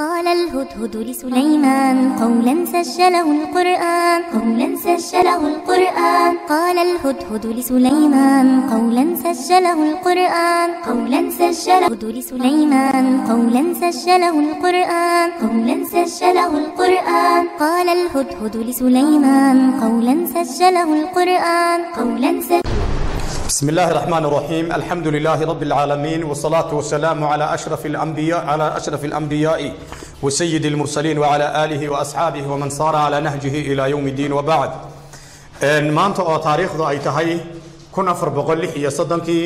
قال الهدهد لسليمان قولا سجله القرآن قولا سجله القرآن قال الهدهد لسليمان قولا سجله القرآن قولا سجله لسليمان قولا سجله القرآن قولا سجله القرآن قال الهدهد لسليمان قولا سجله القرآن قولا سجله بسم الله الرحمن الرحيم الحمد لله رب العالمين والصلاة والسلام على أشرف الأنبياء على أشرف الأنبياء وسيد المرسلين وعلى آله وأصحابه ومن صار على نهجه إلى يوم الدين وبعد maanta oo taariikhdu ay tahay kun afar boqol lix iyo soddonkii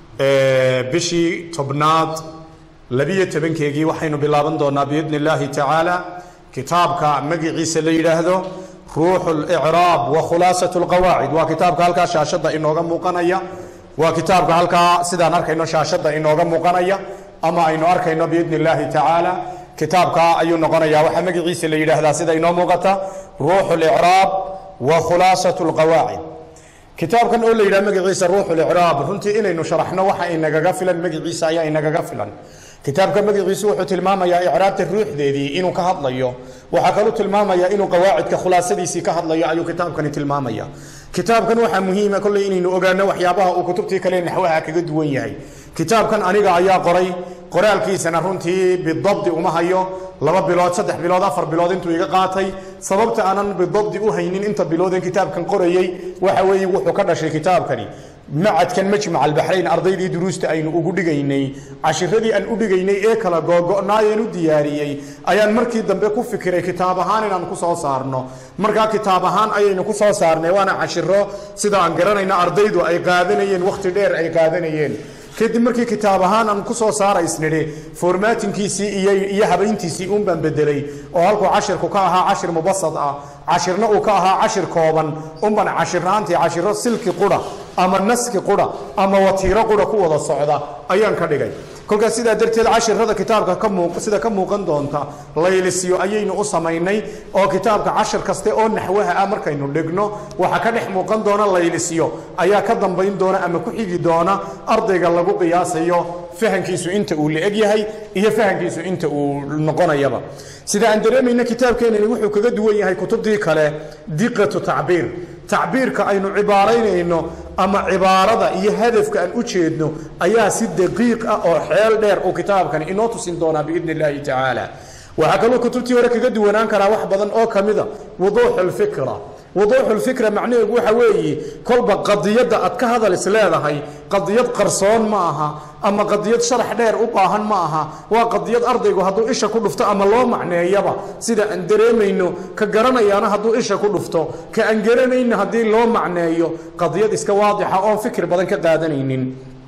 bishii tobnaad labiyo tobankeegii waxaynu bilaaban doonaa biidni illaahi tacaala kitaabka magaciisa la yidhaahdo ruuxu licraab wa khulaasat lqawaacid waa kitaabka halkaa shaashadda inooga muuqanaya waa kitaabka halkaa sidaan arkayno shaashadda inooga muuqanaya ama aynu arkayno biidni illaahi tacaala kitaabka ayuu noqonayaa waxaa magaciisa la yidhaahdaa sida inoo muuqata ruuxu licraab wa khulaasat lqawaacid kitaabkan oo la yidhaha magaciisa ruuxu licraab runtii inaynu sharaxno waxa inagaga filan magaciisa ayaa inagaga filan kitaabka magaciisu wuxuu tilmaamayaa icraabta ruuxdeedii inuu ka hadlayo waxaa kaluu tilmaamayaa inuu qawaacidka khulaasadiisii ka hadlayo ayuu kitaabkani tilmaamaya kitaabkan waxaa muhiima kolley inaynu ogaano waxyaabaha uu kutubtii kale naxwaha kaga duwan yahay kitaabkan aniga ayaa qoray qoraalkiisana runtii bidabdi uma hayo laba bilood saddex bilood afar bilood intuu iga qaatay sababta aanan bidabdi u haynin inta bilooden kitaabkan qorayey waxa weeye wuxuu ka dhashay kitaabkani macadkan majmac albaxrayn ardaydii duruusta aynu ugu dhigaynay cashiradii aan u dhigaynay ee kala googo'naayeen u diyaariyey ayaan markii dambe ku fikiray kitaab ahaan inaan ku soo saarno markaa kitaab ahaan ayaynu ku soo saarnay waana cashiro sida aan garanayna ardaydu ay qaadanayeen wakhti dheer ay qaadanayeen kadib markii kitaab ahaan aan ku soo saaraysnidhi formatinkiisii iyo habayntiisii uun baan bedelay oo halkuu cashirku ka ahaa cashir mubasad ah cashirna uu ka ahaa cashir kooban unban cashiraantii cashiro silki qura ama naski qura ama watiiro qura ku wada socda ayaan ka dhigay kolkaas sidaa darteed cashirada kitaabka sida ka muuqan doonta laylisyo ayaynu u samaynay oo kitaabka cashir kaste oo naxwaha ah markaynu dhigno waxa ka dhex muuqan doona laylisyo ayaa ka dambayn doona ama ku xigi doona ardayga lagu qiyaasayo fahankiisu inta uu la-eg yahay iyo fahankiisu inta uu noqonayaba sida aan dareemayna kitaabkeenani wuxuu kaga duwan yahay kutubtii kale diqatu tacbiir tacbiirka aynu cibaaraynayno ama cibaarada iyo hadafka aan u jeedno ayaa si daqiiq ah oo xeel dheer uu kitaabkani inoo tusin doonaa biidni illaahi tacaala waxaa kaloo kutubtii hore kaga duwanaan karaa wax badan oo ka mida wuduuxu lfikra wuduuxu lfikra macnaheedu waxa weeye kolba qadiyadda aad ka hadal is leedahay qadiyad qarsoon ma aha ama qadiyad sharax dheer u baahan ma aha waa qadiyad ardaygu hadduu isha ku dhufto ama loo macneeyaba sida aan dareemayno ka garanayaana hadduu isha ku dhufto ka aan garanayna haddii loo macneeyo qadiyad iska waadixa oon fikir badan ka qaadanaynin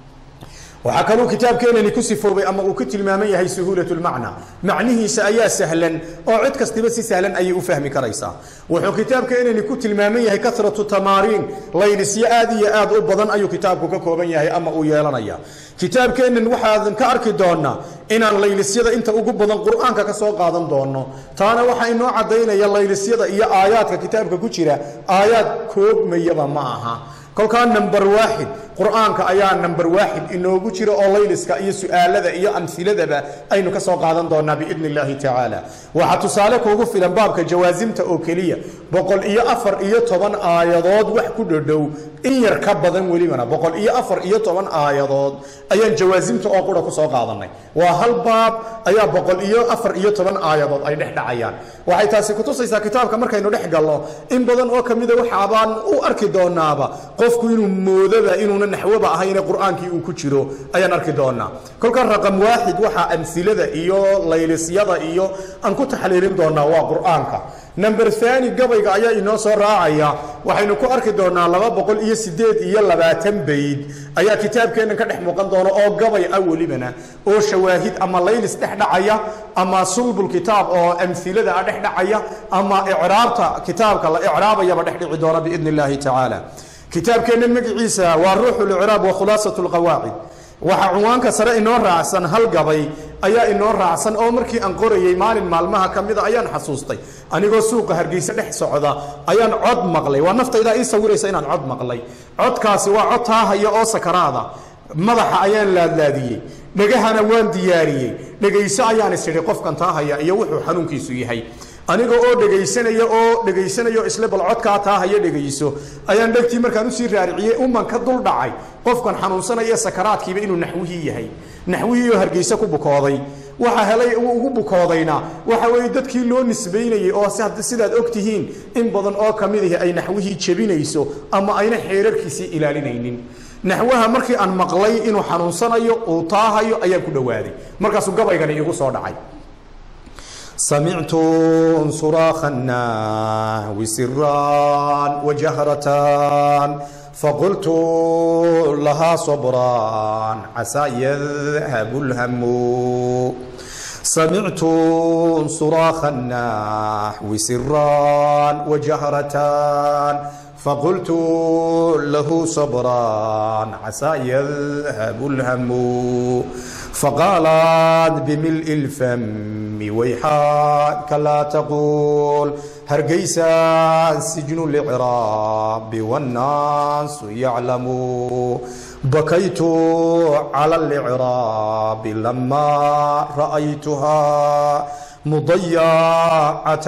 waxaa kaluu kitaabkeenani ku sifoobay ama uu ku tilmaaman yahay suhuulat lmacna macnihiisa ayaa sahlan oo cid kastiba si sahlan ayay u fahmi karaysaa wuxuu kitaabkeenani ku tilmaaman yahay kasratu tamaariin laylisyo aad iyo aad u badan ayuu kitaabku ka kooban yahay ama uu yeelanaya kitaabkeenan waxaadan ka arki doonaa inaan laylisyada inta ugu badan qur-aanka ka soo qaadan doono taana waxaa inoo caddaynaya laylisyada iyo aayaadka kitaabka ku jira aayaad koobmayaba ma aha kolkaa number waaxid qur-aanka ayaa number waaxid inoogu jira oo layliska iyo su-aalada iyo amhiladaba aynu ka soo qaadan doonaa biidni illaahi tacaala waxaa tusaale kuugu filan baabka jawaasimta oo keliya boqol iyo afar iyo toban aayadood wax ku dhodhow in yar ka badan welibana boqol iyo afar iyo toban aayadood ayaan jawaasimta oo qura ku soo qaadanay waa hal baab ayaa boqol iyo afar iyo toban aayadood ay dhex dhacayaan waxay taasi kutusaysaa kitaabka markaynu dhex galno in badan oo kamida waxaabaan u arki doonaaba qofku inuu moodaba inuuna naxwoba ahayne qur-aankii uu ku jiro ayaan arki doonaa kolka raqam waaxid waxaa amhilada iyo laylisyada iyo aan ku taxliilin doonaa waa qur-aanka number thani gabayga ayaa inoo soo raacaya waxaynu ku arki doonaa laba boqol iyo sideed iyo labaatan bayd ayaa kitaabkeennan ka dhex muuqan doona oo gabay ah welibana oo shawaahid ama laylis dhex dhacaya ama sulbul kitaab oo amhilada ah dhex dhacaya ama icraabta kitaabka la icraabayaba dhex dhici doona biidni illaahi tacaala kitaabkeennan magaciisa waa ruuxu licraab wa khulaasat lqawaacid waxaa cunwaanka sare inoo raacsan hal gabay ayaa inoo raacsan oo markii aan qorayey maalin maalmaha ka mida ayaan xasuustay anigoo suuqa hargeysa dhex socda ayaan cod maqlay waa naftaydaa ii sawiraysa inaan cod maqlay codkaasi waa cod taahaya oo sakaraada madaxa ayaan laadlaadiyey dhegahana waan diyaariyey dhegayso ayaan isidhi qofkan taa haya iyo wuxuu xanuunkiisu yahay aniga oo dhegaysanaya oo dhegaysanayo isle bal codkaa taa haya dhegayso ayaan dhegtii markaan usii raariciyey uman ka dul dhacay qofkan xanuunsanaya sakaraadkiiba inuu naxwihii yahay naxwihii oo hargeysa ku bukooday waxa helay uu ugu bukoodayna waxa weeye dadkii loo nisbaynayey oo sidaad og tihiin in badan oo ka mid ahi ay naxwihii jebinayso ama ayna xeerarkiisii ilaalinaynin naxwaha markii aan maqlay inuu xanuunsanayo uu taahayo ayaan ku dhowaaday markaasuu gabaygani igu soo dhacay سمعت صراخ النحو سرا وجهرة فقلت لها صبرا عسى يذهب الهم سمعت صراخ النحو سرا وجهرة فقلت له صبرا عسى يذهب الهم فقالت بملء الفم ويحاك لا تقول هرقيسا سجن الإعراب والناس يعلم بكيت على الإعراب لما رأيتها مضيعة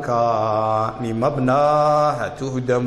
الأركان مبناها تهدم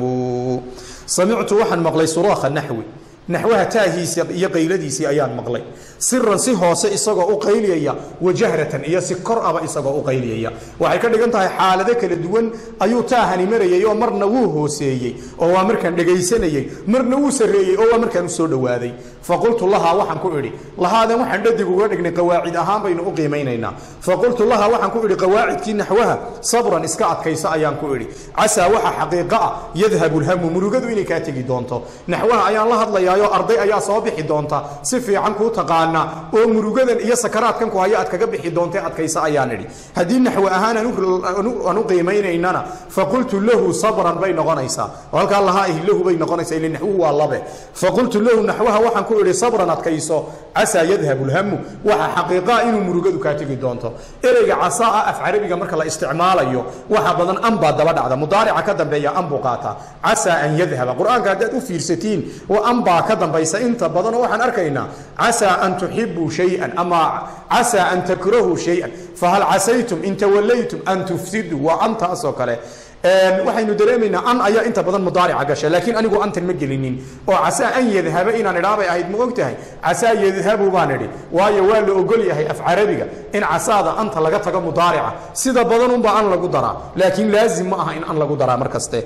سمعت وحن مقلي صراخ النحوي naxwaha taahiisa iyo qayladiisii ayaan maqlay siran si hoose isagoo u qayliyaya wajahratan iyo si kor aba isagoo u qayliyaya waxay ka dhigan tahay xaalado kala duwan ayuu taahani marayay oo marna wuu hooseeyey oo waa markaan dhegaysanayey marna wuu sarreeyey oo waa markaan u soo dhowaaday faqultu lahaa waxaan ku idhi lahaadan waxaan dhadig uga dhignay qawaacid ahaan baynu u qiimaynaynaa faqultu lahaa waxaan ku idhi qawaacidkii naxwaha sabran iska adkaysa ayaan ku idhi casaa waxa xaqiiqa ah yadhabu lhamu murugadu inay kaa tegi doonto naxwaha ayaan la hadlayaa arday ayaa soo bixi doonta si fiican kuu taqaana oo murugadan iyo sakaraadkan ku haya aad kaga bixi doonta adkaysa ayaan idhi haddii naxwe ahaan aan u qiimaynaynana faqultu lahu sabran bay noqonaysaa oo halkaa lahaa ihi lahu bay noqonaysaa ile naxwuhu waa labe faqultu lahu naxwaha waxaan ku idhi sabran adkayso casaa yadhabu lhamu waxa xaqiiqaa inuu murugadu kaa tegi doonto ereyga casaa ah af carabiga marka la isticmaalayo waxa badan an baa daba dhacda mudaarica ka dambeeya an buu qaataa casaa an yadhaba qur-aanka haddaad u fiirsatiin oo an baa ka dambaysa inta badan oo waxaan arkaynaa casaa an tuxibuu shay-an ama casaa an takrahuu shay-an fahal casaytum in tawallaytum an tufsiduu waa antaasoo kale waxaynu dareemaynaa an ayaa inta badan mudaarica gasha laakiin anigu antan ma gelinin oo casaa an yadhaba inaan idhaa bay ahayd ma og tahay casaa yadhabu baan idhi waayo waa la ogol yahay af carabiga in casaada anta laga tago mudaarica sida badan unbaa an lagu daraa laakiin laazim ma aha in an lagu daraa mar kaste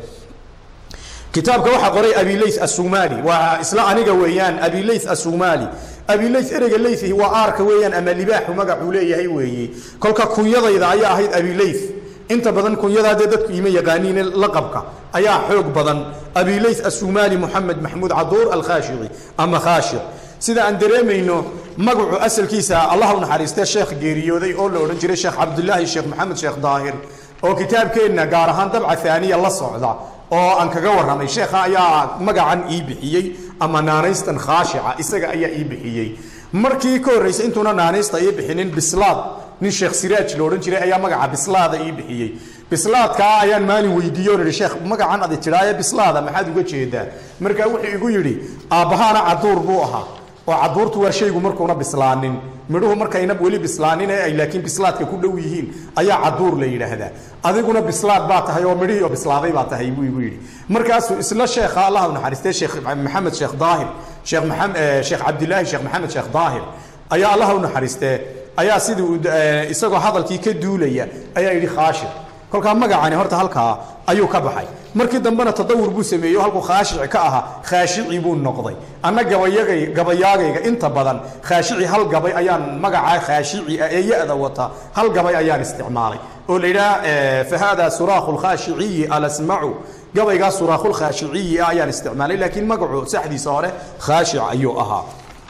kitaabka waxaa qoray abilay asumali waa isla aniga weeyaan abilay asumali abilay ereyga layhi waa aarka weeyaan ama libaaxu magacuu leeyahay weeye kolka kunyadayda ayaa ahayd abilay inta badan kunyadaa dee dadku ima yaqaaniine laqabka ayaa xoog badan abilay asumali moxamed maxmuud caduur alkhaashici ama khaashic sida aan dareemayno magacu asalkiisa allah u naxariistee sheekh geeriyooday oo la odhan jiray sheekh cabdulaahi sheekh maxamed sheekh daahir oo kitaabkeenna gaar ahaan dabca aaniya la socda oo aan kaga warramay sheekha ayaa magacan ii bixiyey ama naanaystan khaashica isaga ayaa ii bixiyey markii ka horraysay intuuna naanaysta ii bixinin bislaad nin sheekh siraaj la odhan jiray ayaa magaca bislaada ii bixiyey bislaadkaa ayaan maalin weydiiye on idhi sheekh magacan adi tidhaaye bislaada maxaad uga jeedaa markaa wuxuu igu yidhi aabbahaana caduur buu ahaa oo caduurtu waa shaygu markuuna bislaanin midhuhu markayna weli bislaanin ee ay laakiin bislaadka ku dhow yihiin ayaa caduur la yidhaahdaa adiguna bislaad baa tahay oo midhihii oo bislaaday baa tahay buu igu yidhi markaasuu isla sheekha allah u naxariistay sheekh maxamed sheekh daahir sheekh maxamed sheekh cabdilaahi sheekh maxamed sheekh daahir ayaa allah u naxariistee ayaa sidii isagoo hadalkii ka duulaya ayaa yidhi khaashir kolkaa magacani horta halkaa ayuu ka baxay markii dambena tadawur buu sameeyey oo halkuu khaashici ka ahaa khaashici buu noqday anna gabayagay gabayaagayga inta badan khaashici hal gabay ayaan magacaa khaashici ah ee ya-da wata hal gabay ayaan isticmaalay oo la yidhaha fa hada suraakhu lkhaashiciyi alasmacu gabaygaa suraakhu lkhaashiciyi ah ayaan isticmaalay laakiin magacu saxdiisa hore khaashic ayuu ahaa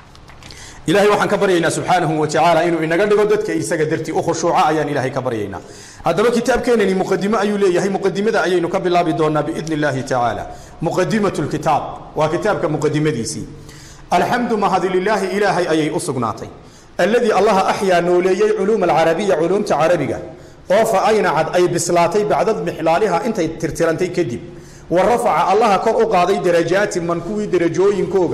ilahay waxaan ka baryaynaa subxaanahu watacaala inuu inaga dhigo dadka isaga dartii u khushuuca ayaan ilahay ka baryaynaa haddaba kitaabkeenani muqadimo ayuu leeyahay muqadimada ayaynu ka bilaabi doonaa biidni illaahi tacaala muqadimatu lkitaab waa kitaabka muqadimadiisii alxamdu mahadi lilaahi ilaahay ayay u sugnaatay alladii allaha axyaa nooleeyey culuuma alcarabiya culuumta carabiga oo fa aynacad ay bislaatay bacda mixlaaliha intay tirtirantay kadib wa rafaca allaha kor u qaaday darajaati man kuwii derajooyinkooga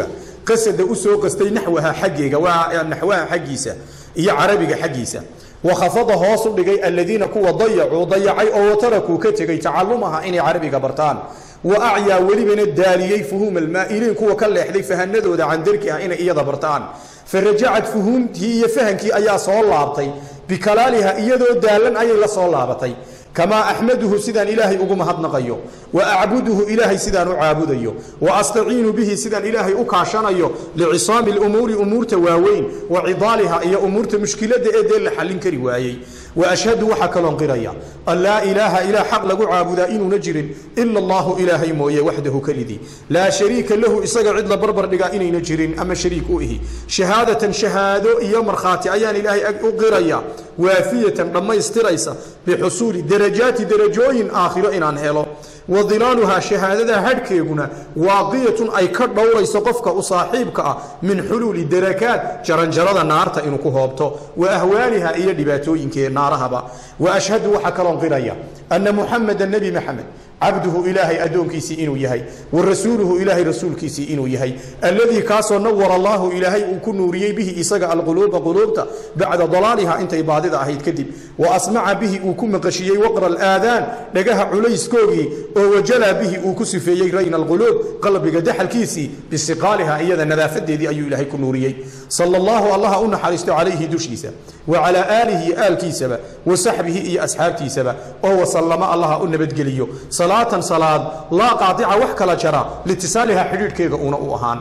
qasada u soo qastay naxwaha xaggeega waa naxwaha xaggiisa iyo carabiga xaggiisa wakhafada hoos u dhigay aladiina kuwa dayacuu dayacay oo watarakuu ka tegey tacalumaha inay carabiga bartaan wa acyaa welibana daaliyey fuhuuma almaa'iliin kuwa ka leexday fahanadooda can darkiha inay iyada bartaan farajacad fuhuumtii iyo fahankii ayaa soo laabtay bikalaaliha iyadoo daalan ayay la soo laabatay kamaa axmaduhu sidaan ilaahay ugu mahadnaqayo wa acbuduhu ilaahay sidaan u caabudayo wa astaciinu bihi sidaan ilaahay u kaashanayo licisaami lumuuri umuurta waaweyn wa cidaaliha iyo umuurta mushkiladda ee dee la xallin kari waayey wa ashhadu waxaa kaloon qiraya an laa ilaaha ilaa xaq lagu caabudaa inuuna jirin ila allahu ilaahay mooye waxdahu kelidii laa shariika lahu isaga cid la barbar dhigaa inayna jirin ama shariik u ihi shahaadatan shahaado iyo markhaati ayaan ilaahay u qiraya waafiyatan dhammaystiraysa bixusuuli darajaati darajooyin aakhiro inaan helo wa dilaaluhaa shahaadada hadhkeeguna waaqiyatun ay ka dhowrayso qofka u saaxiibka ah min xuluuli darakaat jaranjarada naarta inuu ku hoobto wa ahwaaliha iyo dhibaatooyinkee naarahaba wa ashhadu waxaa kaloon qiraya anna muxameda nebi maxamed cabduhu ilaahay addoonkiisii inuu yahay wa rasuuluhu ilaahay rasuulkiisii inuu yahay alladii kaasoo nawara allaahu ilaahay uu ku nuuriyey bihi isaga alquluuba quluubta bacda dalaaliha intay baadida ahayd kadib wa asmaca bihi uu ku maqashiyey waqra alaadaan dhagaha culayskoogii oo wajalaa bihi uu ku sifeeyey rayna alquluub qalbiga daxalkiisii bisiqaaliha iyada nadaafadeedii ayuu ilaahay ku nuuriyey sala allahu allaha u naxariisto calayhi dushiisa wa calaa aalihi aalkiisaba wa saxbihi iyo asxaabtiisaba oo wasallama allaha u nabadgeliyo salaatan salaad laa qaadica wax kala jara litisaaliha xidhiidhkeega uuna u ahaan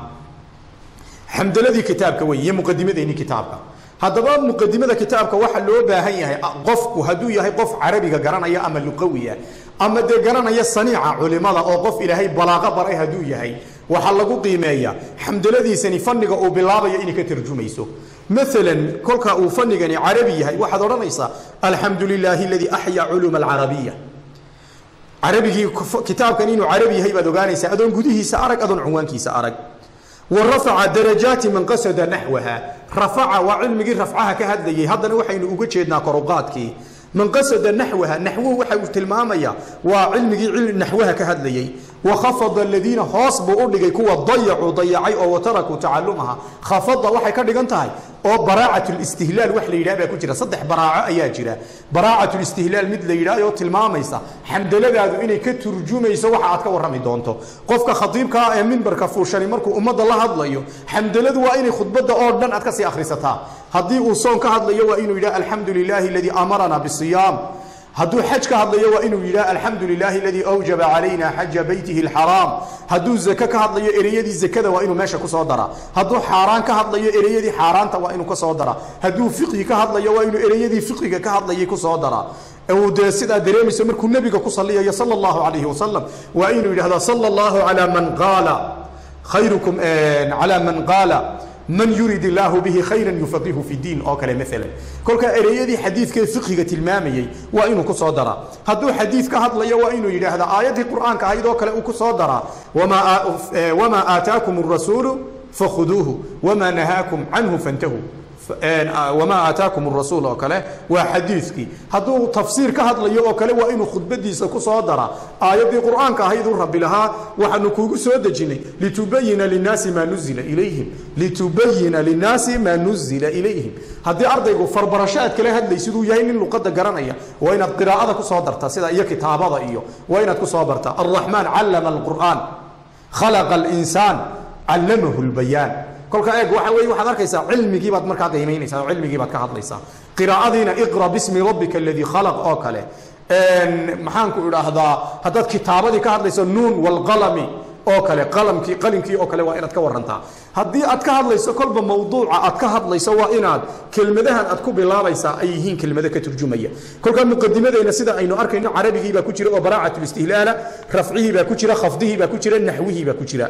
xamdaladii kitaabka wey iyo muqadimadeennii kitaabka haddaba muqadimada kitaabka waxa loo baahan yahay qofku hadduu yahay qof carabiga garanaya ama luqawiya ama dee garanaya saniica culimada oo qof ilaahay balaaqo baray hadduu yahay waxaa lagu qiimeeya xamdaladiisani fanniga uu bilaabayo inay ka tarjumayso maalan kolka uu fanigani carabi yahay waxaad odhanaysaa alxamdu lilaahi aladii axyaa culuuma alcarabiya carabigii kitaabkan inuu carabi yahay baad ogaanaysaa adoon gudihiisa arag adoon cunwaankiisa arag wa rafaca darajaati man qasada naxwaha rafaca waa cilmigii rafcaha ka hadlayay haddana waxaynu uga jeednaa koruqaadkii man qasada naxwaha naxwuhu waxa uu tilmaamaya waa cilmigii naxwaha ka hadlayay wakhafada aladiina hoos buu u dhigay kuwa dayacuu dayacay oo watarakuu tacalumaha khafada waxay ka dhigan tahay oo baraacat listihlaal wax la yidhaha baa ku jira saddex baraaco ayaa jira baraacat listihlaal mid la yidhaha oo tilmaamaysa xamdaladaadu inay ka turjumayso waxa aad ka warrami doonto qofka khatiibkaa ee mimbarka fuushani markuu ummadda la hadlayo xamdaladu waa inay khudbadda oo dhan aad ka sii akhrisataa haddii uu soon ka hadlayo waa inuu yidhaha alxamdu lilaahi aladii amarana bisiyaam hadduu xaj ka hadlayo waa inuu yidhaha alxamdu lilaahi aladii awjaba calayna xaja beytihi alxaraam hadduu zake ka hadlayo ereyadii zakada waa inuu meesha kusoo daraa hadduu xaaraan ka hadlayo ereyadii xaaraanta waa inuu kasoo daraa hadduu fiqhi ka hadlayo waa inuu ereyadii fiqhiga ka hadlayay kusoo daraa uu dee sidaa dareemayso markuu nebiga ku saliyayo sala allahu calayhi wasalam waa inuu yidhahda sala allahu calaa man qaala khayrukum calaa man qaala man yurid illaahu bihi khayran yufaqihu fi diin oo kale maalan kolkaa ereyadii xadiidkee fiqhiga tilmaamayey waa inuu ku soo daraa hadduu xadiid ka hadlayo waa inuu yidhaahda aayaddii qur'aanka ahayd oo kale uu ku soo daraa wamaa aataakum arasuulu fakhuduuhu wamaa nahaakum canhu fantahuu wamaa aataakum rasuul oo kale waa xadiidkii hadduu tafsiir ka hadlayo oo kale waa inuu khudbadiisa ku soo daraa aayaddii qur'aanka ahayd uu rabbi lahaa waxaanu kuugu soo dejinay litubayina linaasi maa nuzila ilayhim litubayina linnaasi maa nuzila ilayhim haddii ardaygu farbarasho aad kala hadlay siduu yahay nin luqadda garanaya waa inaad qiraa'ada ku soo darta sida iyo kitaabada iyo waa inaad ku soo barta alraxmaan callama alqur'aan khalaqa alinsaan callamahu lbayaan kolka eeg waxa weeye waxaad arkaysaa cilmigii baad markaa qiimaynaysaa oo cilmigii baad ka hadlaysaa qiraa'adiina iqra bismi rabbika aladii khalaq oo kale maxaanku idhaahdaa haddaad kitaabadii ka hadlayso nuun walqalami oo kale qalamkii qalinkii oo kale waa inaad ka warantaa haddii aad ka hadlayso kolba mawduuca aad ka hadlayso waa inaad kelmadahan aad ku bilaabaysaa ay yihiin kelmado ka turjumaya kolkaa muqadimadeyna sida aynu arkayno carabigii baa ku jira oo baraacat listihlaala rafcihii baa ku jira khafdihii baa ku jira naxwihii baa ku jira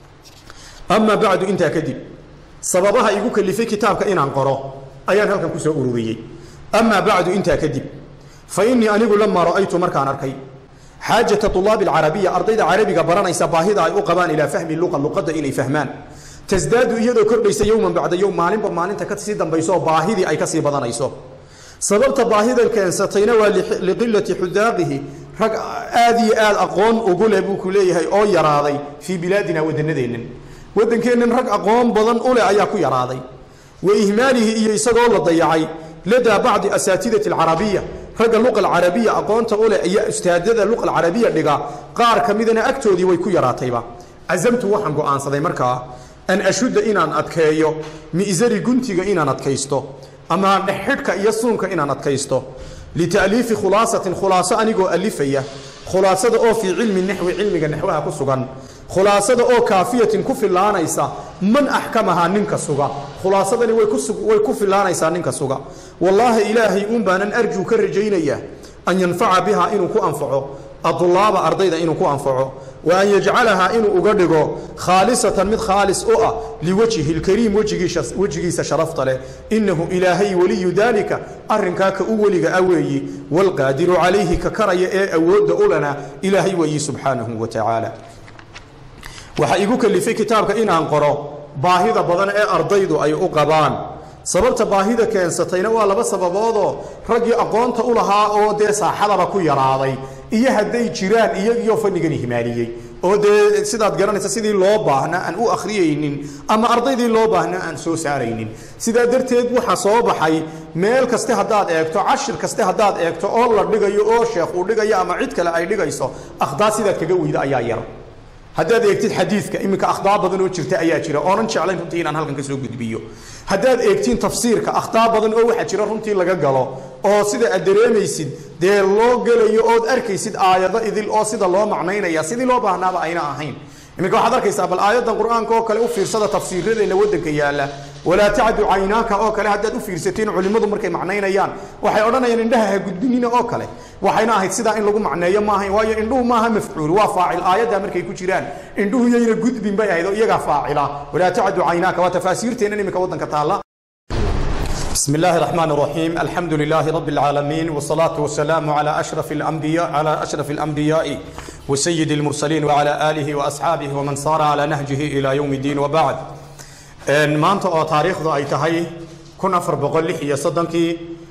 amaa bacdu intaa kadib sababaha igu kalifay kitaabka inaan qoro ayaan halkan kusoo ururiyey amaa bacdu intaa kadib fa innii anigu lamaa ra'aytu markaan arkay xaajata طulaabi alcarabiya ardayda carabiga baranaysa baahida ay u qabaan ilaa fahmi luqa luqadda inay fahmaan tasdaadu iyadoo kordhaysa yowman bacda yowm maalinba maalinta kasii dambayso oo baahidii ay kasii badanayso sababta baahidan keensatayna waa liqilati xudaaqihi rag aad iyo aad aqoon ugu leh buu ku leeyahay oo yaraaday fii bilaadina wadannadeennan waddankeennan rag aqoon badan u leh ayaa ku yaraaday wa ihmaalihi iyo isagoo la dayacay ladaa bacdi asaatidati alcarabiya ragga luqa alcarabiya aqoonta u leh iyo ustaadada luqa alcarabiya dhiga qaar ka midana agtoodii way ku yaraatayba casamtu waxaan go'aansaday markaa an ashudda inaan adkeeyo mi'sari guntiga inaan adkaysto ama dhexxidhka iyo suunka inaan adkaysto lita'liifi khulaasatin khulaaso anigoo alifaya khulaasada oo fii cilmi naxwi cilmiga naxwaha ku sugan khulaasada oo kaafiyatin ku filaanaysa man axkamahaa ninka suga khulaasadani way ku filaanaysaa ninka suga wallaahi ilaahay uun baanan arjuu ka rajaynayaa an yanfaca bihaa inuu ku anfaco adulaaba ardayda inuu ku anfaco wa an yajcalahaa inuu uga dhigo khaalisatan mid khaalis u ah liwajhi lkariim wejigiisa sharafta leh innahu ilaahay weliyu daalika arrinkaa ka u weliga a weeyi waalqaadiru calayhi ka karaya ee awoodda ulana ilaahay weeyi subxaanahu wa tacaala waxaa igu kalifay kitaabka inaan qoro baahida badan ee ardaydu ay u qabaan sababta baahida keensatayna waa laba sababoodoo raggii aqoonta u lahaa oo dee saaxadaba ku yaraaday iyo hadday jiraan iyagiyo fanigani himaaliyey oo dee sidaad garanaysa sidii loo baahna aan u akhriyaynin ama ardaydii loo baahna aan soo saaraynin sidaa darteed waxaa soo baxay meel kaste haddaad eegto cashir kaste haddaad eegto oo la dhigayo oo sheekh uu dhigayo ama cid kale ay dhigayso akhdaa sidaad kaga weyda ayaa yar haddaad eegtid xadiidka iminka akhdaa badan oo jirta ayaa jira oonan jeclayn runtii inaan halkan ka soo gudbiyo haddaad eegtiin tafsiirka akhtaa badan oo waxaa jira runtii laga galo oo sida aad dareemaysid dee loo gelayo ood arkaysid aayado idil oo sida loo macnaynaya sidii loo baahnaaba ayna ahayn iminka waxaad arkaysaa bal aayadan qur-aanka oo kale u fiirsada tafsiiradeenna waddanka yaalla walaa tacdu caynaaka oo kale haddaad u fiirsatiin culimmadu markay macnaynayaan waxay odhanayaan indhaha ha gudbinina oo kale waxayna ahayd sidaa in lagu macneeyo maahayn waayo indhuhu maaha mafcuul waa faacil aayaddaa markay ku jiraan indhuhu yayna gudbin bay ahayd oo iyagaa faacila walaa tacdu caynaaka waa tafaasiirteennan iminka waddanka taalla بسم الله الرحمن الرحيم الحمد لله رب العالمين والصلاة والسلام على أشرف الأنبياء على أشرف الأنبياء وسيد المرسلين وعلى آله وأصحابه ومن صار على نهجه إلى يوم الدين وبعد ما أنت تاريخ ذا أي تهي كنا أفر بقول لي هي صدنكي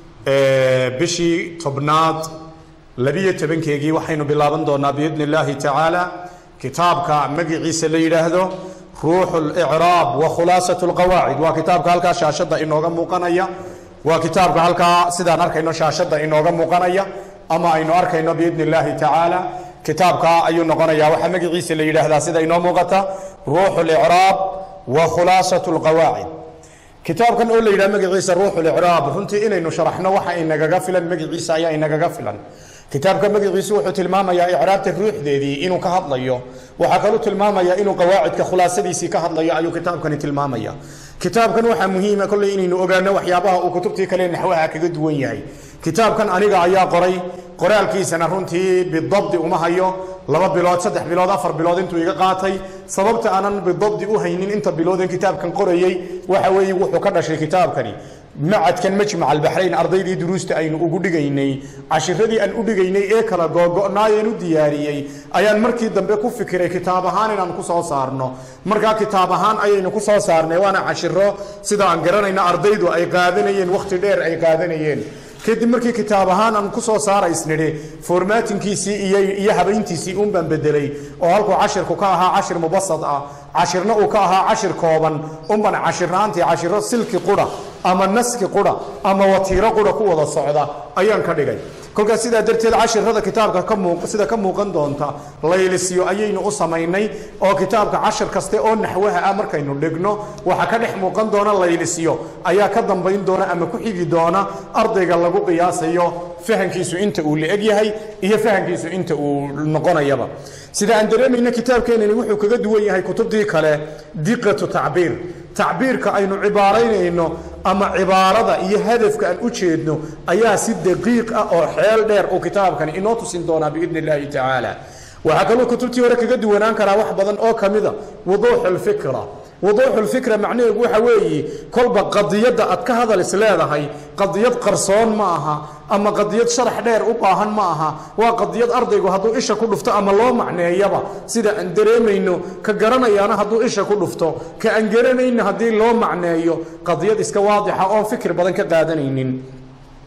بشي طبنات لبية تبنكي وحين بلابن دونا بإذن الله تعالى كتابك مجي عيسى ليلة ruux اlcraab wa khulaasaة اlqawaacid waa kitaabka halkaa shaashadda inooga muuqanaya waa kitaabka halkaa sidaan arkayno shaashadda inooga muuqanaya ama aynu arkayno biidn اllahi tacaala kitaabka ayuu noqonaya waxaa magaciisa la yidhaahdaa sida inoo muuqata ruux اlcraab wa khulaasaة اlqawaacid kitaabkan oo la yidhaha magaciisa ruux اlcraab runtii inaynu sharaxno waxa inagaga filan magaciisa ayaa inagaga filan kitaabka magaciisu wuxuu tilmaamayaa icraabta ruuxdeedii inuu ka hadlayo waxaa kaluu tilmaamayaa inuu qawaacidka khulaasadiisii ka hadlayo ayuu kitaabkani tilmaamaya kitaabkan waxaa muhiima kolley inaynu ogaano waxyaabaha uu kutubtii kale naxwaha kaga duwan yahay kitaabkan aniga ayaa qoray qoraalkiisana runtii bidabdi uma hayo laba bilood saddex bilood afar bilood intuu iga qaatay sababta aanan bidabdi u haynin inta bilooden kitaabkan qorayey waxa weeye wuxuu ka dhashay kitaabkani macadkan majmac albaxrayn ardaydii duruusta aynu ugu dhigaynay cashiradii aan u dhigaynay ee kala googo'naayeen u diyaariyey ayaan markii dambe ku fikiray kitaab ahaan inaan ku soo saarno markaa kitaab ahaan ayaynu ku soo saarnay waana cashiro sida aan garanayna ardaydu ay qaadanayeen wakhti dheer ay qaadanayeen kadib markii kitaab ahaan aan ku soo saaraysnidhi formaatinkiisii iyo habayntiisii uun baan bedelay oo halkuu cashirku ka ahaa cashir mubasad ah cashirna uu ka ahaa cashir kooban unban cashirnaantii cashiro silki qura ama naski qura ama watiiro qura ku wada socda ayaan ka dhigay kolkaas sidaa darteed cashirada kitaabka sida ka muuqan doonta laylisyo ayaynu u samaynay oo kitaabka cashir kaste oo naxwaha ah markaynu dhigno waxa ka dhex muuqan doona laylisyo ayaa ka dambayn doona ama ku xigi doona ardayga lagu qiyaasayo fahankiisu inta uu la-eg yahay iyo fahankiisu inta uu noqonayaba sida aan dareemayna kitaabkeenani wuxuu kaga duwan yahay kutubtii kale diqatu tacbiir tacbiirka aynu cibaaraynayno ama cibaarada iyo hadafka aan u jeedno ayaa si daqiiq ah oo xeel dheer uu kitaabkani inoo tusin doonaa biidn illaahi tacaala waxaa kaloo kutubtii hore kaga duwanaan karaa wax badan oo ka mida wuduuxu lfikra wuduuxu lfikra macnaheedu waxa weeye kolba qadiyadda aad ka hadal is leedahay qadiyad qarsoon ma aha ama qadiyad sharax dheer u baahan ma aha waa qadiyad ardaygu hadduu isha ku dhufto ama loo macneeyaba sida aan dareemayno ka garanayaana hadduu isha ku dhufto ka aan garanayna haddii loo macneeyo qadiyad iska waadixa oon fikir badan ka qaadanaynin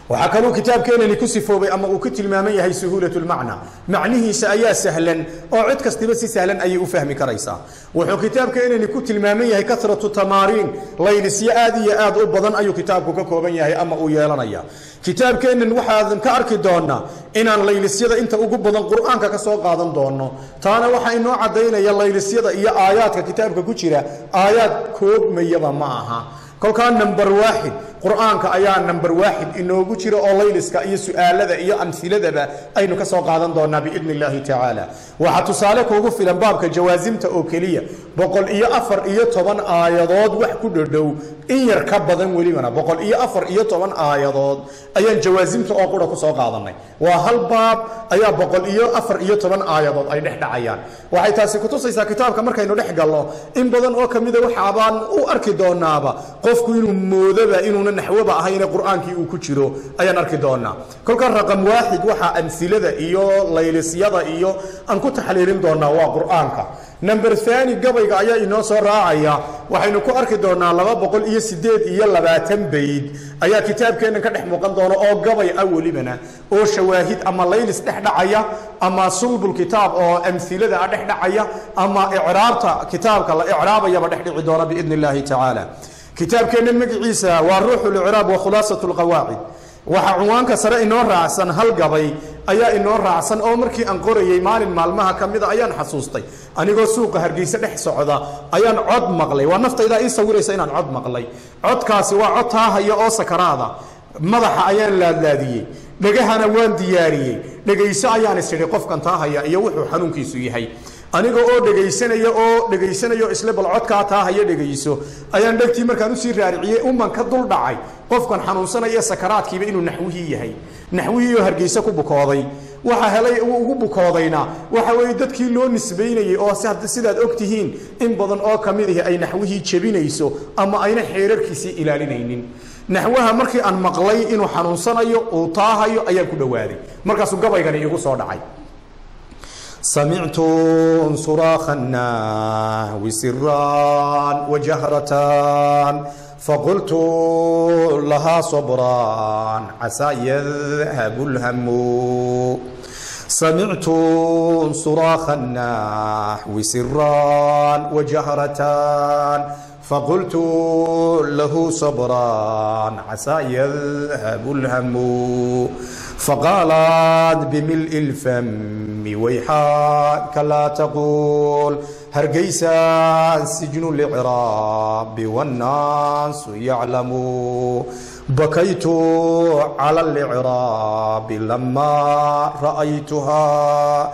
waxaa kaluu kitaabkeenani ku sifoobay ama uu ku tilmaaman yahay suhuulat lmacna macnihiisa ayaa sahlan oo cid kastiba si sahlan ayay u fahmi karaysaa wuxuu kitaabkeenani ku tilmaaman yahay kasratu tamaariin laylisyo aad iyo aad u badan ayuu kitaabku ka kooban yahay ama uu yeelanaya kitaabkeennan waxaadan ka arki doonaa inaan laylisyada inta ugu badan qur-aanka ka soo qaadan doono taana waxaa inoo caddaynaya laylisyada iyo aayaadka kitaabka ku jira aayaad koobmayaba ma aha kolkaa number waaxid qur-aanka ayaa number waaxid inoogu jira oo layliska iyo su-aalada iyo amhiladaba aynu ka soo qaadan doonaa biidni illaahi tacaala waxaa tusaale kuugu filan baabka jawaasimta oo keliya boqol iyo afar iyo toban aayadood wax ku dhodhow in yar ka badan welibana boqol iyo afar iyo toban aayadood ayaan jawaasimta oo qura kusoo qaadanay waa hal baab ayaa boqol iyo afar iyo toban aayadood ay dhex dhacayaan waxay taasi kutusaysaa kitaabka markaynu dhex galno in badan oo kamida waxaabaan u arki doonaaba qofku inuu moodoba inuuna naxwoba ahayne qur-aankii uu ku jiro ayaan arki doonaa kolka raqam waaxid waxaa amhilada iyo laylisyada iyo aan ku taxliilin doonaa waa qur-aanka number thani gabayga ayaa inoo soo raacaya waxaynu ku arki doonaa laba boqol iyo sideed iyo labaatan bayd ayaa kitaabkeennan ka dhex muuqan doona oo gabay ah welibana oo shawaahid ama laylis dhex dhacaya ama sulbul kitaab oo amhilada ah dhex dhacaya ama icraabta kitaabka la icraabayaba dhex dhici doona biidni illaahi tacaala kitaabkeennan magaciisa waa ruuxu licraab wa khulaasat lqawaacid waxaa cunwaanka sare inoo raacsan hal gabay ayaa inoo raacsan oo markii aan qorayey maalin maalmaha ka mida ayaan xasuustay anigoo suuqa hargeyse dhex socda ayaan cod maqlay waa naftaydaa ii sawiraysa inaan cod maqlay codkaasi waa cod taahaya oo sakaraada madaxa ayaan laadlaadiyey dhegahana waan diyaariyey dhegayso ayaan isidhi qofkan taahaya iyo wuxuu xanuunkiisu yahay aniga oo dhegaysanaya oo dhegaysanayo isle bal codkaa taahaya dhegayso ayaan dhegtii markaan usii raariciyey uman ka dul dhacay qofkan xanuunsanaya sakaraadkiiba inuu naxwihii yahay naxwihii oo hargeyse ku bukooday waxa helay uu ugu bukoodayna waxa weeye dadkii loo nisbaynayey oo sidaad og tihiin in badan oo ka mid ahi ay naxwihii jebinayso ama ayna xeerarkiisii ilaalinaynin naxwaha markii aan maqlay inuu xanuunsanayo uu taahayo ayaan ku dhowaaday markaasuu gabaygani igu soo dhacay سمعت صراخ النحو سرا وجهرة فقلت لها صبرا عسى يذهب الهم سمعت صراخ النحو سرا وجهرة فقلت له صبرا عسى يذهب الهم فقالت بملء الفم ويحاك لا تقول هرقيسا سجن الإعراب والناس يعلم بكيت على الإعراب لما رأيتها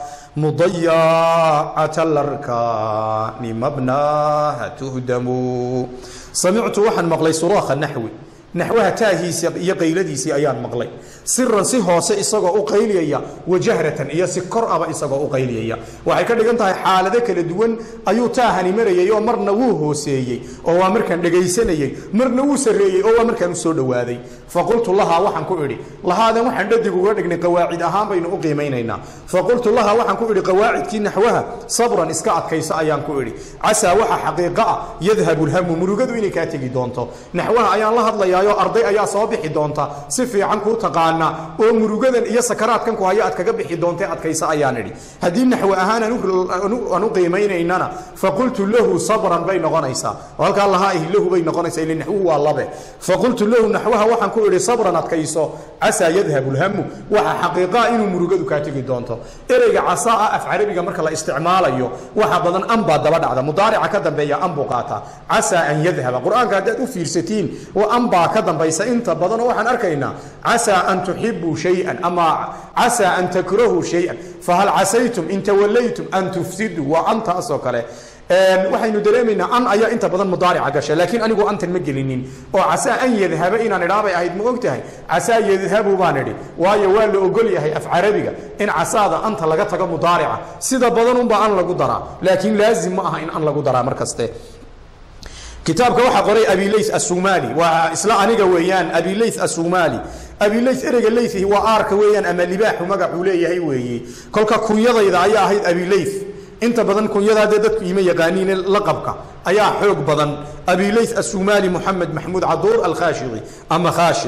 مضيعة الأركان مبناها تهدم سمعت وحن مقلي صراخ النحوي naxwaha taahiisa iyo qayladiisii ayaan maqlay siran si hoose isagoo u qayliyaya wajahratan iyo si kor aba isagoo u qayliyaya waxay ka dhigan tahay xaalado kala duwan ayuu taahani marayay oo marna wuu hooseeyey oo waa markaan dhegaysanayey marna wuu sarreeyey oo waa markaan u soo dhowaaday faqultu lahaa waxaan ku idhi lahaadan waxaan dhadig uga dhignay qawaacid ahaan baynu u qiimaynaynaa faqultu lahaa waxaan ku idhi qawaacidkii naxwaha sabran iska adkayso ayaan ku idhi casaa waxa xaqiiqo ah yadhabu lhamu murugadu inay kaa tegi doonto naxwaha ayaan la hadlayaa arday ayaa soo bixi doonta si fiican kuu taqaana oo murugadan iyo sakaraadkan ku haya aad kaga bixi doonta adkaysa ayaan idhi haddii naxwe ahaan aan u qiimaynaynana faqultu lahu sabran bay noqonaysaa halkaa lahaa ihi lahu bay noqonaysaa ile naxwuhu waa labe faqultu lahu naxwaha waxaan ku idhi sabran adkayso casaa yadhabu lhamu waxa xaqiiqaa inuu murugadu kaa tegi doonto ereyga casaa ah af carabiga marka la isticmaalayo waxa badan an baa daba dhacda mudaarica ka dambeeya an buu qaataa casaa an yadhaba qur-aanka haddaad u fiirsatiin wa an baa ka dambaysa inta badan oo waxaan arkaynaa casaa an tuxibuu shay-an ama casaa an takrahuu shay-an fahal casaytum in tawallaytum an tufsiduu waa antaasoo kale waxaynu dareemaynaa an ayaa inta badan mudaarica gasha laakiin anigu antan ma gelinin oo casaa an yadhaba inaan idhaabay ahayd ma og tahay casaa yadhabu baan idhi waayo waa la ogol yahay af carabiga in casaada anta laga tago mudaarica sida badan unbaa an lagu daraa laakiin laazim ma aha in an lagu daraa mar kaste kitaabka waxaa qoray abilay asumali waa isla aniga weeyaan abilay asumali abilay ereyga layhi waa aarka weeyaan ama libaaxu magacuu leeyahay weeye kolka kunyadayda ayaa ahayd abilay inta badan kunyadaadee dadku ima yaqaaniine laqabka ayaa xoog badan abilay asumali moxamed maxmuud caduur alkhashii ama khaashi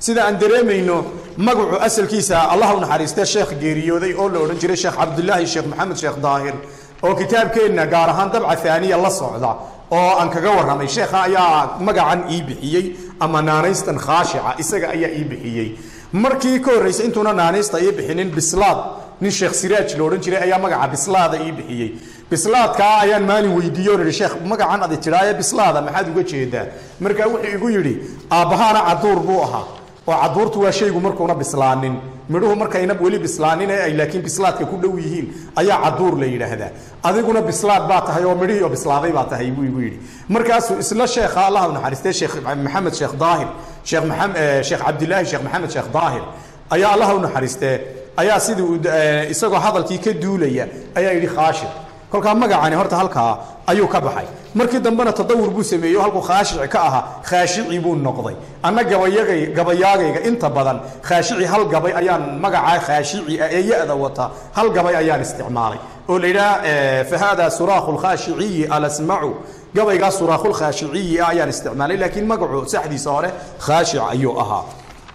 sida aan dareemayno magacu asalkiisa allah u naxariistee sheekh geeriyooday oo la odhan jiray sheekh cabdulaahi sheekh maxamed sheekh daahir oo kitaabkeenna gaar ahaan dabca aaniya la socda oo aan kaga warramay sheekha ayaa magacan ii bixiyey ama naanaystan khaashica isaga ayaa ii bixiyey markii ka horraysay intuuna naanaysta ii bixinin bislaad nin sheekh siraaj la odhan jiray ayaa magaca bislaada ii bixiyey bislaadkaa ayaan maalin weydiiye o ihi sheekh magacan adi tidhaaye bislaada maxaad uga jeedaa markaa wuxuu igu yidhi aabbahaana caduur buu ahaa oo caduurtu waa shaygu markuuna bislaanin midhuhu markayna weli bislaanin ee ay laakiin bislaadka ku dhow yihiin ayaa caduur la yidhaahdaa adiguna bislaad baa tahay oo midhihii oo bislaaday baa tahay buu igu yidhi markaasuu isla sheekha allah u naxariistay sheekh maxamed sheekh daahir sheekh maxamed sheekh cabdilaahi sheekh maxamed sheekh daahir ayaa allah u naxariistee ayaa sidii uu isagoo hadalkii ka duulaya ayaa yidhi khaashir kolkaa magacani horta halkaa ayuu ka baxay markii dambena tadawur buu sameeyey oo halkuu khaashici ka ahaa khaashici buu noqday anna gabayagay gabayaagayga inta badan khaashici hal gabay ayaan magacaa khaashici ah ee ya-da wata hal gabay ayaan isticmaalay oo la yidhaha fa hada suraakhu lkhaashiciyi alasmacu gabaygaa suraakhu lkhaashiciyi ah ayaan isticmaalay laakiin magacu saxdiisa hore khaashic ayuu ahaa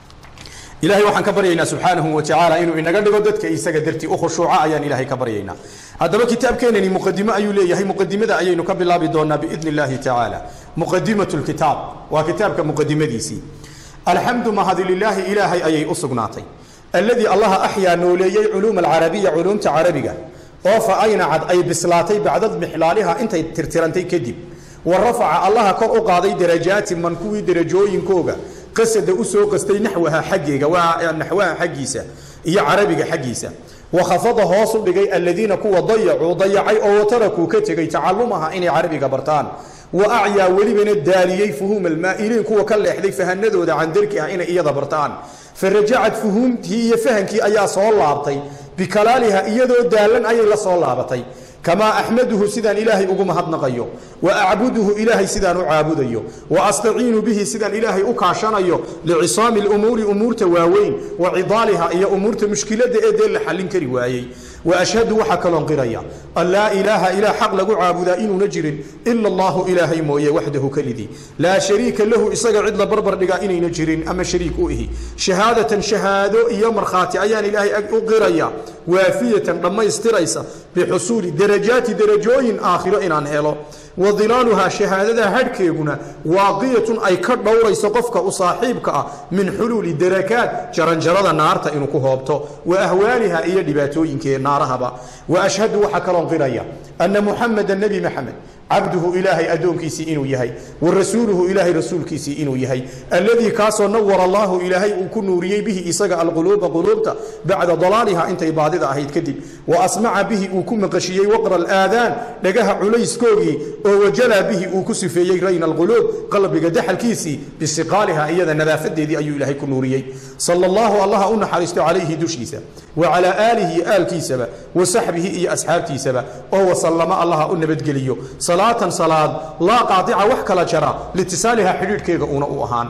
ilahay waxaan ka baryaynaa subxaanahu wa tacaala inuu inaga dhigo dadka isaga dartii u khushuuca ayaan ilahay ka baryaynaa haddaba kitaabkeenani muqadimo ayuu leeyahay muqadimada ayaynu ka bilaabi doonaa biidni illaahi tacaala muqadimatu lkitaab waa kitaabka muqadimadiisii alxamdu mahadi lilaahi ilaahay ayay u sugnaatay alladii allaha axyaa nooleeyey culuuma alcarabiya culuumta carabiga oo fa aynacad ay bislaatay bacda mixlaaliha intay tirtirantay kadib wa rafaca allaha kor u qaaday darajaati man kuwii derajooyinkooga qasada u soo qastay naxwaha xaggeega waa naxwaha xaggiisa iyo carabiga xaggiisa wakhafada hoos u dhigay aladiina kuwa dayacuu dayacay oo watarakuu ka tegey tacalumaha inay carabiga bartaan wa acyaa welibana daaliyey fuhuuma almaa'iliin kuwa ka leexday fahanadooda can darki ah inay iyada bartaan farajacad fuhuumtii iyo fahankii ayaa soo laabtay bikalaaliha iyadoo daalan ayay la soo laabatay kamaa axmaduhu sidaan ilaahay ugu mahadnaqayo wa acbuduhu ilaahay sidaan u caabudayo wa astaciinu bihi sidaan ilaahay u kaashanayo licisaami lumuuri umuurta waaweyn wa cidaaliha iyo umuurta mushkiladda ee dee la xallin kari waayey wa ashhadu waxaa kaloon qiraya an laa ilaaha ilaah xaq lagu caabudaa inuuna jirin ila allahu ilaahay mooye waxdahu kelidii laa shariika lahu isaga cid la barbar dhigaa inayna jirin ama shariik u ihi shahaadatan shahaado iyo markhaati ayaan ilaahay u qiraya waafiyatan dhammaystiraysa bixusuuli darajaati darajooyin aakhiro inaan helo wa dilaaluhaa shahaadada hadhkeeguna waaqiyatun ay ka dhowrayso qofka u saaxiibka ah min xuluuli darakaat jaranjarada naarta inuu ku hoobto wa ahwaaliha iyo dhibaatooyinkee naarahaba wa ashhadu waxaa kaloon qiraya anna muxameda nebi maxamed cabduhu ilaahay addoonkiisii inuu yahay wa rasuuluhu ilaahay rasuulkiisii inuu yahay alladii kaasoo nawara allaahu ilaahay uu ku nuuriyey bihi isaga alquluuba quluubta bacda dalaaliha intay baadida ahayd kadib wa asmaca bihi uu ku maqashiyey waqra alaadaan dhagaha culayskoogii oo wajalaa bihi uu ku sifeeyey rayna alquluub qalbiga daxalkiisii bisiqaaliha iyada nadaafadeedii ayuu ilaahay ku nuuriyey sala allahu allaha u naxariisto calayhi dushiisa wa calaa aalihi aalkiisaba wa saxbihi iyo asxaabtiisaba oo wasallama allaha u nabadgeliyo salaatan salaad laa qaadica wax kala jara litisaaliha xidhiidhkeega uuna u ahaan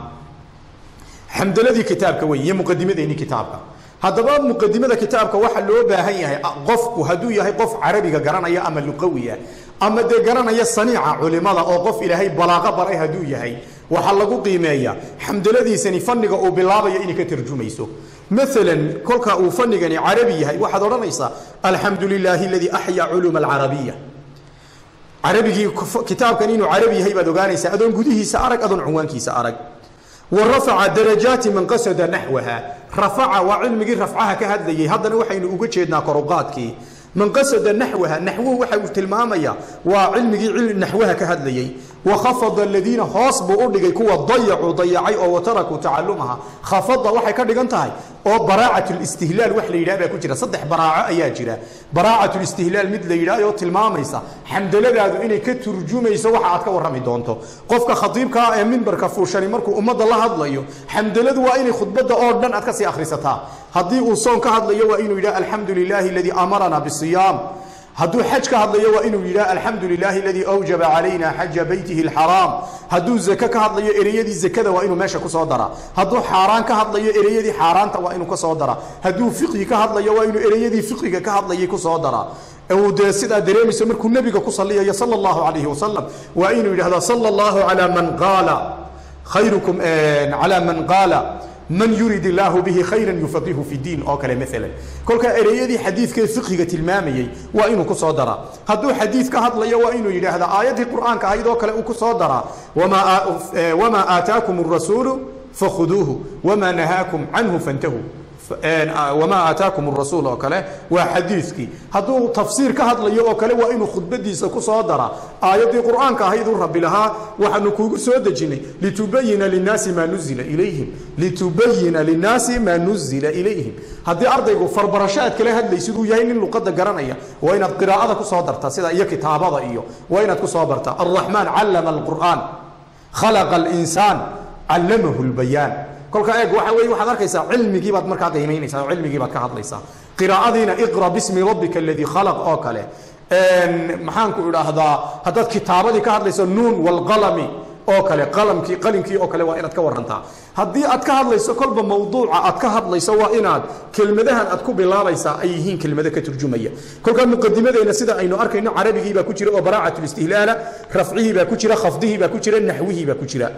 xamdaladii kitaabka wey iyo muqadimadeennii kitaabka haddaba muqadimada kitaabka waxa loo baahan yahay qofku hadduu yahay qof carabiga garanaya ama luqawi ah ama dee garanaya saniica culimada oo qof ilaahay balaaqo baray hadduu yahay waxaa lagu qiimeeyaa xamdaladiisani fanniga uu bilaabayo inay ka tarjumayso maalan kolka uu fanigani carabi yahay waxaad odhanaysaa alxamdu lilaahi aladii axyaa culuuma alcarabiya carabigii kitaabkan inuu carabi yahay baad ogaanaysaa adoon gudihiisa arag adoon cunwaankiisa arag wa rafaca darajaati man qasada naxwaha rafaca waa cilmigii rafcaha ka hadlayay haddana waxaynu uga jeednaa koruqaadkii man qasada naxwaha naxwuhu waxa uu tilmaamaya waa cilmigii naxwaha ka hadlayay wakhafada aladiina hoos buu u dhigay kuwa dayacuu dayacay oo watarakuu tacalumaha khafada waxay ka dhigan tahay oo baraacat listihlaal wax la yidhaha baa ku jira saddex baraaco ayaa jira baraacat listihlaal mid la yidhaha oo tilmaamaysa xamdaladaadu inay ka turjumayso waxa aad ka warrami doonto qofka khatiibkaa ee mimbarka fuushani markuu ummadda la hadlayo xamdaladu waa inay khudbadda oo dhan aad ka sii akhrisataa haddii uu soon ka hadlayo waa inuu yidhaha alxamdu lilaahi aladii amarana bisiyaam hadduu xaj ka hadlayo waa inuu yidhaha alxamdu lilaahi aladii awjaba calayna xaja beytihi alxaraam hadduu zake ka hadlayo ereyadii zakada waa inuu meesha ku soo daraa hadduu xaaraan ka hadlayo ereyadii xaaraanta waa inuu ka soo daraa hadduu fiqhi ka hadlayo waa inuu ereyadii fiqhiga ka hadlayay ku soo daraa uu dee sidaa dareemayso markuu nebiga ku saliyayo sala allahu calayhi wasalam waa inuu yidhahdo sala allahu calaa man qaala khayrukum calaa man qaala man yurid illaahu bihi khayran yufaqihu fi diin oo kale maalan kolkaa ereyadii xadiidkee fiqhiga tilmaamayey waa inuu ku soo daraa hadduu xadiid ka hadlayo waa inuu yidhaahda aayaddii qur'aanka ahayd oo kale uu ku soo daraa wamaa aataakum arasuulu fakhuduuhu wamaa nahaakum canhu fantahuu wamaa aataakum rasuul oo kale waa xadiidkii hadduu tafsiir ka hadlayo oo kale waa inuu khudbadiisa ku soo dara aayaddii qur'aanka ahayduu rabbi lahaa waxaanu kuugu soo dejinay litubayina linnaasi maa nuzila ilayhim litubayina linnaasi maa nuzila ilayhim haddii ardaygu farbarasho aad kala hadlaysid uu yahay nin luqadda garanaya waa inaad qiraa'ada ku soo darta sida iyo kitaabada iyo waa inaad ku soo barta alraxmaan callama alqur'aan khalaqa alinsaan callamahu lbayaan kolka eeg waxa weeye waxaad arkaysaa cilmigii baad markaa qiimaynaysaa oo cilmigii baad ka hadlaysaa qiraa'adiina iqra bismi rabbika aladii khalaq oo kale maxaanku idhaahdaa haddaad kitaabadii ka hadlayso nuun walqalami oo kale qalamkii qalinkii oo kale waa inaad ka warantaa haddii aad ka hadlayso kolba mawduuca aad ka hadlayso waa inaad kelmadahan aad ku bilaabaysaa ay yihiin kelmado ka turjumaya kolkaa muqadimadeena sida aynu arkayno carabigii baa ku jira oo baraacat listihlaala rafcihii baa ku jira khafdihii baa ku jira naxwihii baa ku jira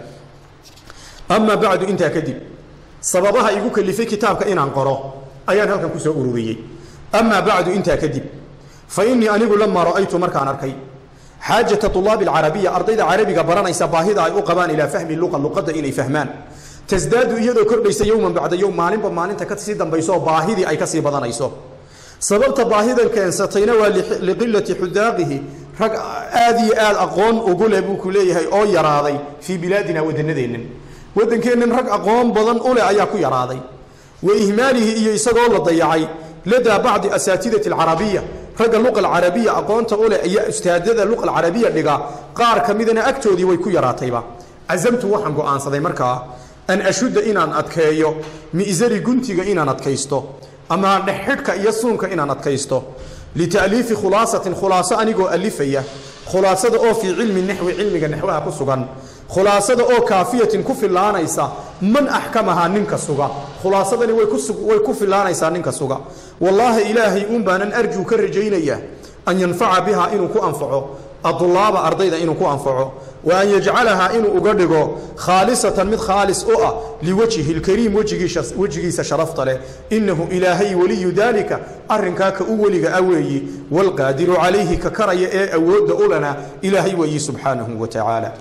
ama bacdu intaa kadib sababaha igu kalifay kitaabka inaan qoro ayaan halkan ku soo ururiyey amaa bacdu intaa kadib fa innii anigu lamaa ra'aytu markaan arkay xaajata tulaabi alcarabiya ardayda carabiga baranaysa baahida ay u qabaan ilaa fahmi luqa luqadda inay fahmaan tasdaadu iyadoo kordhaysa yowman bacda yowm maalinba maalinta ka sii dambayso baahidii ay ka sii badanayso sababta baahidan keensatayna waa liqilati xudaaqihi rag aad iyo aad aqoon ugu leh buu ku leeyahay oo yaraaday fii bilaadina wadannadeennan waddankeennan rag aqoon badan u leh ayaa ku yaraaday wa ihmaalihi iyo isagoo la dayacay ladaa bacdi asaatidati alcarabiya ragga luqa alcarabiya aqoonta u leh iyo ustaadada luqa alcarabiya dhiga qaar ka midana agtoodii way ku yaraatayba casamtu waxaan go'aansaday markaa an ashudda inaan adkeeyo mi'sari guntiga inaan adkaysto ama dhexxidhka iyo suunka inaan adkaysto lita'liifi khulaasatin khulaaso anigoo alifaya khulaasada oo fii cilmi naxwi cilmiga naxwaha ku sugan khulaasada oo kaafiyatin ku filaanaysa man axkamahaa ninka suga khulaasadani way way ku filaanaysaa ninka suga wallaahi ilaahay uun baanan arjuu ka rajaynaya an yanfaca bihaa inuu ku anfaco adulaaba ardayda inuu ku anfaco wa an yajcalahaa inuu uga dhigo khaalisatan mid khaalis u ah liwajhi lkariim wejigiisa sharafta leh innahu ilaahay weliyu daalika arrinkaa ka u weliga a weeyi waalqaadiru calayhi ka karaya ee awoodda ulana ilaahay weeyi subxaanahu wa tacaala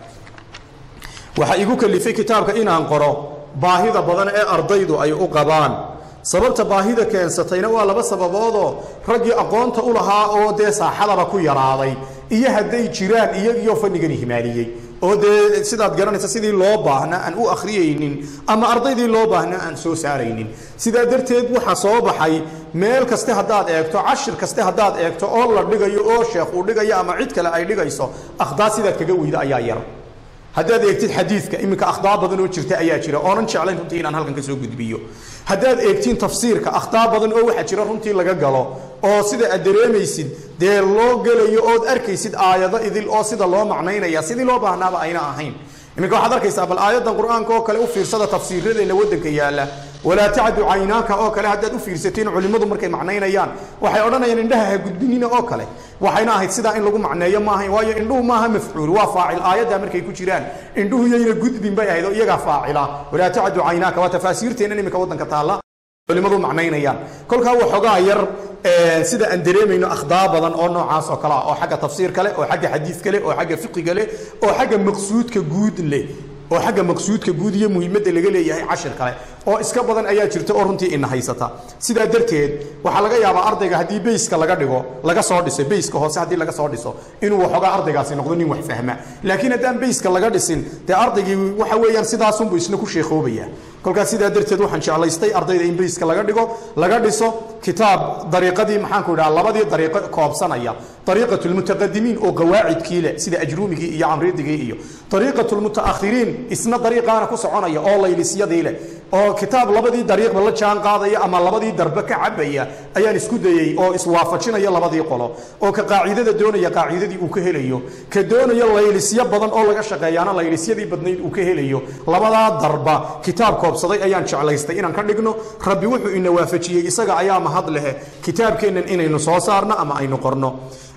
waxaa igu kalifay kitaabka inaan qoro baahida badan ee ardaydu ay u qabaan sababta baahida keensatayna waa laba sababoodoo raggii aqoonta u lahaa oo dee saaxadaba ku yaraaday iyo hadday jiraan iyagiyo fannigan ihmaaliyey oo dee sidaad garanaysa sidii loo baahnaa aan u akhriyaynin ama ardaydii loo baahnaa aan soo saaraynin sidaa darteed waxaa soo baxay meel kaste haddaad eegto cashir kaste haddaad eegto oo la dhigayo oo sheekh uu dhigayo ama cid kale ay dhigayso akhdaa sidaad kaga weyda ayaa yar haddaad eegtid xadiidka iminka akhdaa badan oo jirta ayaa jira oonan jeclayn runtii inaan halkan ka soo gudbiyo haddaad eegtiin tafsiirka akhtaa badan oo waxaa jira runtii laga galo oo sida aad dareemaysid dee loo gelayo ood arkaysid aayado idil oo sida loo macnaynaya sidii loo baahnaaba ayna ahayn iminka waxaad arkaysaa bal aayadan qur-aanka oo kale u fiirsada tafsiiradeenna waddanka yaalla walaa tacdu caynaaka oo kale haddaad u fiirsatiin culimmadu markay macnaynayaan waxay odhanayaan indhaha ha gudbinina oo kale waxayna ahayd sidaa in lagu macneeyo maahayn waayo indhuhu maaha mafcuul waa faacil aayaddaa markay ku jiraan indhuhu yayna gudbin bay ahayd oo iyagaa faacila walaa tacdu caynaaka waa tafaasiirteennan iminka waddanka taalla culimmadu macnaynayaan kolkaa waxoogaa yar sida aan dareemayno akhdaa badan oo noocaas oo kale ah oo xagga tafsiir kale oo xagga xadiid kale oo xagga fiqiga leh oo xagga maqsuudka guud leh oo xagga maqsuudka guud iyo muhiimadda laga leeyahay cashir kale oo iska badan ayaa jirta oo runtii ina haysata sidaa darteed waxaa laga yaabaa ardayga haddii bayska laga dhigo laga soo dhiso bayska hoose haddii laga soo dhiso inuu waxoogaa ardaygaasi noqdo nin wax fahma laakiin haddaan bayska laga dhisin dee ardaygii waxa weeyaan sidaasunbuu isna ku sheekhoobaya kolkaas sidaa darteed waxaan jeclaystay ardayda in bayska laga dhigo laga dhiso kitaab dariiqadii maxaanku idhaha labadii dariiqo koobsanaya dariiqatu lmutaqadimiin oo qawaacidkii leh sida ajruumigii iyo camridigii iyo dariiqatu lmutaakhiriin isna dariiqaana ku soconaya oo laylisyadii leh oo kitaab labadii dariiqba la jaan qaadaya ama labadii darbe ka cabaya ayaan isku dayey oo iswaafajinaya labadii qolo oo ka qaacidada doonaya qaacidadii uu ka helayo ka doonaya laylisyo badan oo laga shaqeeyaana laylisyadii badnayd uu ka helayo labadaa darba kitaab koobsaday ayaan jeclaystay inaan ka dhigno rabbi wuxuu ina waafajiyey isaga ayaa mahad lehe kitaabkeennan inaynu soo saarno ama aynu qorno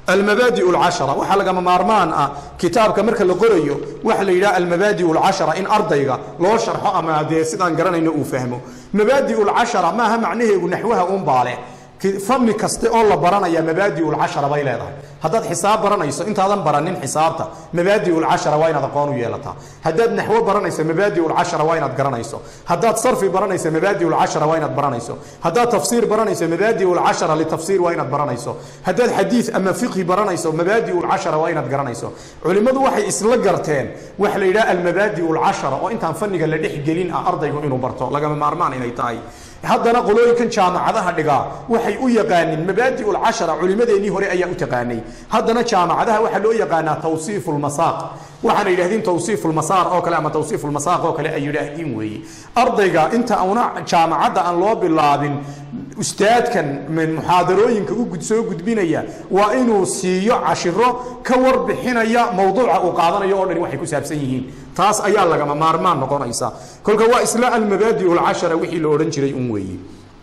almabaadi alcashara waxaa lagama maarmaan ah kitaabka marka la qorayo waxa la yidhaha almabaadi alcashara in ardayga loo sharxo ama dee sidaan garanayno uu fahmo mabaadi alcashara maaha macnaheegu naxwaha un baale fanni kaste oo la baranaya mabaadi lcashara bay leedahay haddaad xisaab baranayso intaadan baranin xisaabta mabaadi lcashara waa inaad aqoon u yeelataa haddaad naxwo baranayso mabaadi lcashara waa inaad garanayso haddaad sarfi baranayso mabaadi lcashara waa inaad baranayso haddaad tafsiir baranayso mabaadi lcashara litafsiir waa inaad baranayso haddaad xadiid ama fiqhi baranayso mabaadi lcashara waa inaad garanayso culimmadu waxay isla garteen waxa la yidhaha almabaadi lcashara oo intaan fanniga la dhex gelin ah ardaygu inuu barto lagama maarmaan inay tahay haddana qolooyinkan jaamacadaha dhigaa waxay u yaqaaniin mabaadi lcashara culimadeennii hore ayaa u taqaanay haddana jaamacadaha waxaa loo yaqaanaa tawsiif lmasaaq waxaana yidhahdeen tawsiif lmasaar oo kale ama tawsiif lmasaaq oo kale ay yidhaahdeen weeye ardayga inta una jaamacadda aan loo bilaabin ustaadkan muxaadarooyinka u soo gudbinaya waa inuu siiyo cashiro ka warbixinaya mowduuca uu qaadanayo oo dhani waxay ku saabsan yihiin taas ayaa lagama maarmaan noqonaysa kolka waa isla almabaadi lcashara wixii la odhan jiray un weeye